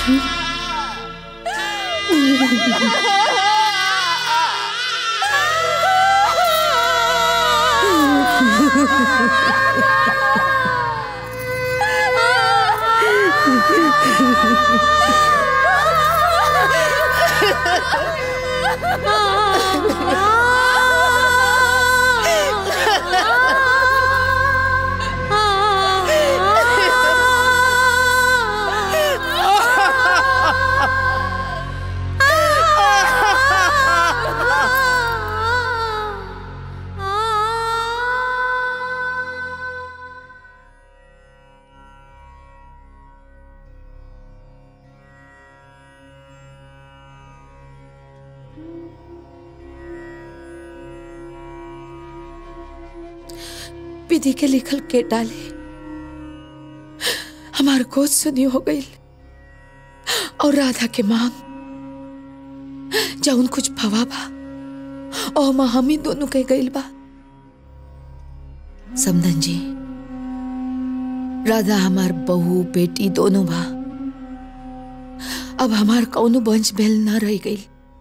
Speaker 12: विधि के लिखल के डाले हमार गोद सुनी हो गई और राधा के मांग जौन कुछ भवा बा और माँ हम ही दोनों के गईल बा समधन जी राधा हमार बहू बेटी दोनों बा अब हमार कौनो वंश भेल ना रह गई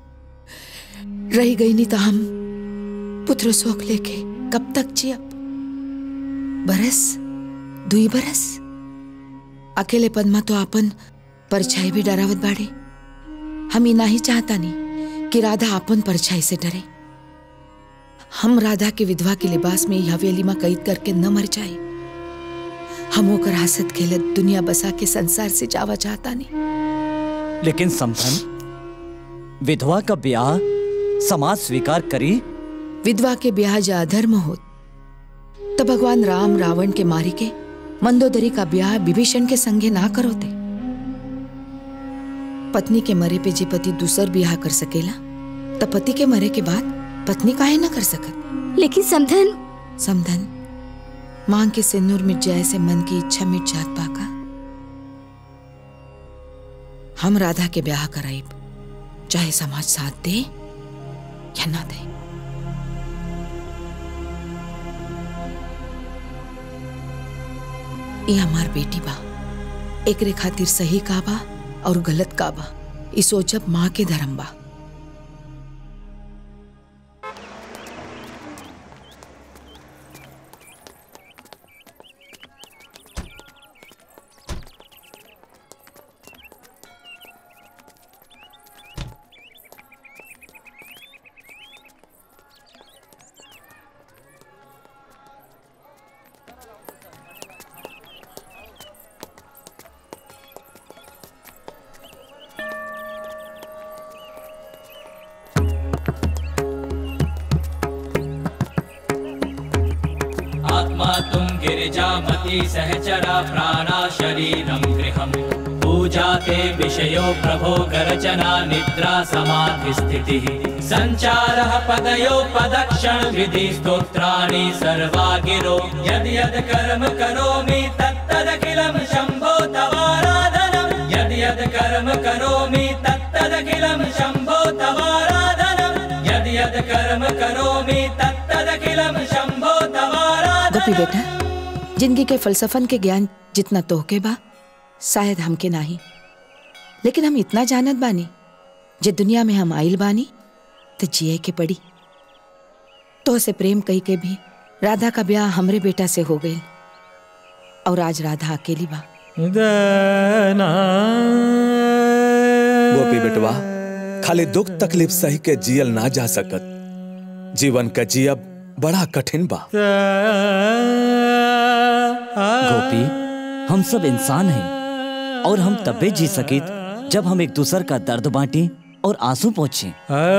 Speaker 12: रह गई नहीं तो हम पुत्र शोक लेके कब तक जियब बरस दुई बरस अकेले पद्मा तो आपन परछाई भी डरावत बाड़े हम इना ही चाहता नहीं कि राधा आपन परछाई से डरे हम राधा के विधवा के लिबास में ही हवेली में कैद करके न मर जाए हम ओकर हसत खेलत दुनिया बसा के संसार से जावा चाहता नहीं
Speaker 3: लेकिन समथन विधवा का ब्याह समाज स्वीकार करी
Speaker 12: विधवा के ब्याह जा अधर्म हो तो भगवान राम रावण के मारी के मंदोदरी का ब्याह विभीषण के संगे ना करोते पत्नी के मरे पे जे पति दूसर ब्याह कर सकेला तो पति के मरे के बाद पत्नी काहे ना कर सकत
Speaker 10: लेकिन समधन
Speaker 12: समधन मांग के सिंदूर मिट जाए से मन की इच्छा मिट जात पाका हम राधा के ब्याह कराइब चाहे समाज साथ दे या ना दे ये हमार बेटी बा एकरे खातिर सही का बा और गलत का बा ई सोचब माँ के धर्म बा
Speaker 19: आत्मा तुम गिरिजामती सहचरा प्राणा शरीरं गृहम् पूजा ते विषयो प्रभो गर्जना निद्रा समाधि स्थितिः सञ्चारः पदयो पदक्षण विधि स्तोत्राणि सर्वा गिरो यद् यद् कर्म करोमि तत्तदखिलं शम्भो तवाराधनं यद् यद् कर्म करोमि तत्तदखिलं शम्भो तवाराधनं यद् यद् कर्म करोमि तत्तदखिलं शम्भो तवाराधनं
Speaker 12: गोपी बेटा जिंदगी के फलसफन के ज्ञान जितना तोहके बा शायद हमके नाही लेकिन हम इतना जानत बानी जे दुनिया में हम आइल बानी तो जिए के पड़ी तो से प्रेम कही के भी राधा का ब्याह हमरे बेटा से हो गई और आज राधा अकेली बा
Speaker 5: गोपी बेटवा खाली दुख तकलीफ सही के जियल ना जा सकत जीवन का जियब बड़ा कठिन बा
Speaker 3: गोपी हम सब इंसान हैं और हम तबे जी सकित जब हम एक दूसर का दर्द बांटी और आंसू पहुंचे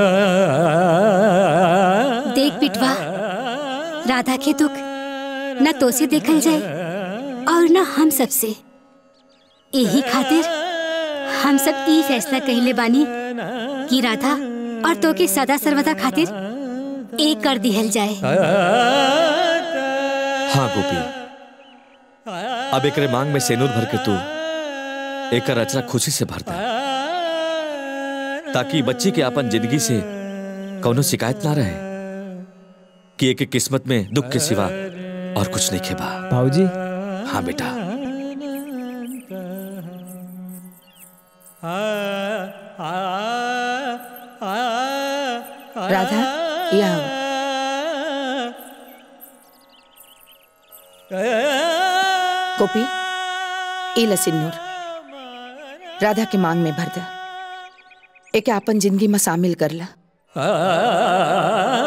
Speaker 10: देख पिटवा राधा के दुख न तो से देखल जाए और न हम सबसे यही खातिर हम सब ई फैसला कहले बानी कि राधा और तो के सदा सर्वदा खातिर एक कर दिहल जाए
Speaker 5: हाँ गोपी अब एकरे मांग में सेनूर भर के तू एक रचना खुशी से भरता ताकि बच्ची के अपन जिंदगी से कौनो शिकायत ना रहे कि एक एक किस्मत में दुख के सिवा और कुछ नहीं खेबा
Speaker 14: भाऊजी
Speaker 5: हाँ बेटा
Speaker 12: राधा या आओ। गोपी ई ल सिन्नूर राधा के मांग में भर दा एके आपन जिंदगी में शामिल कर ला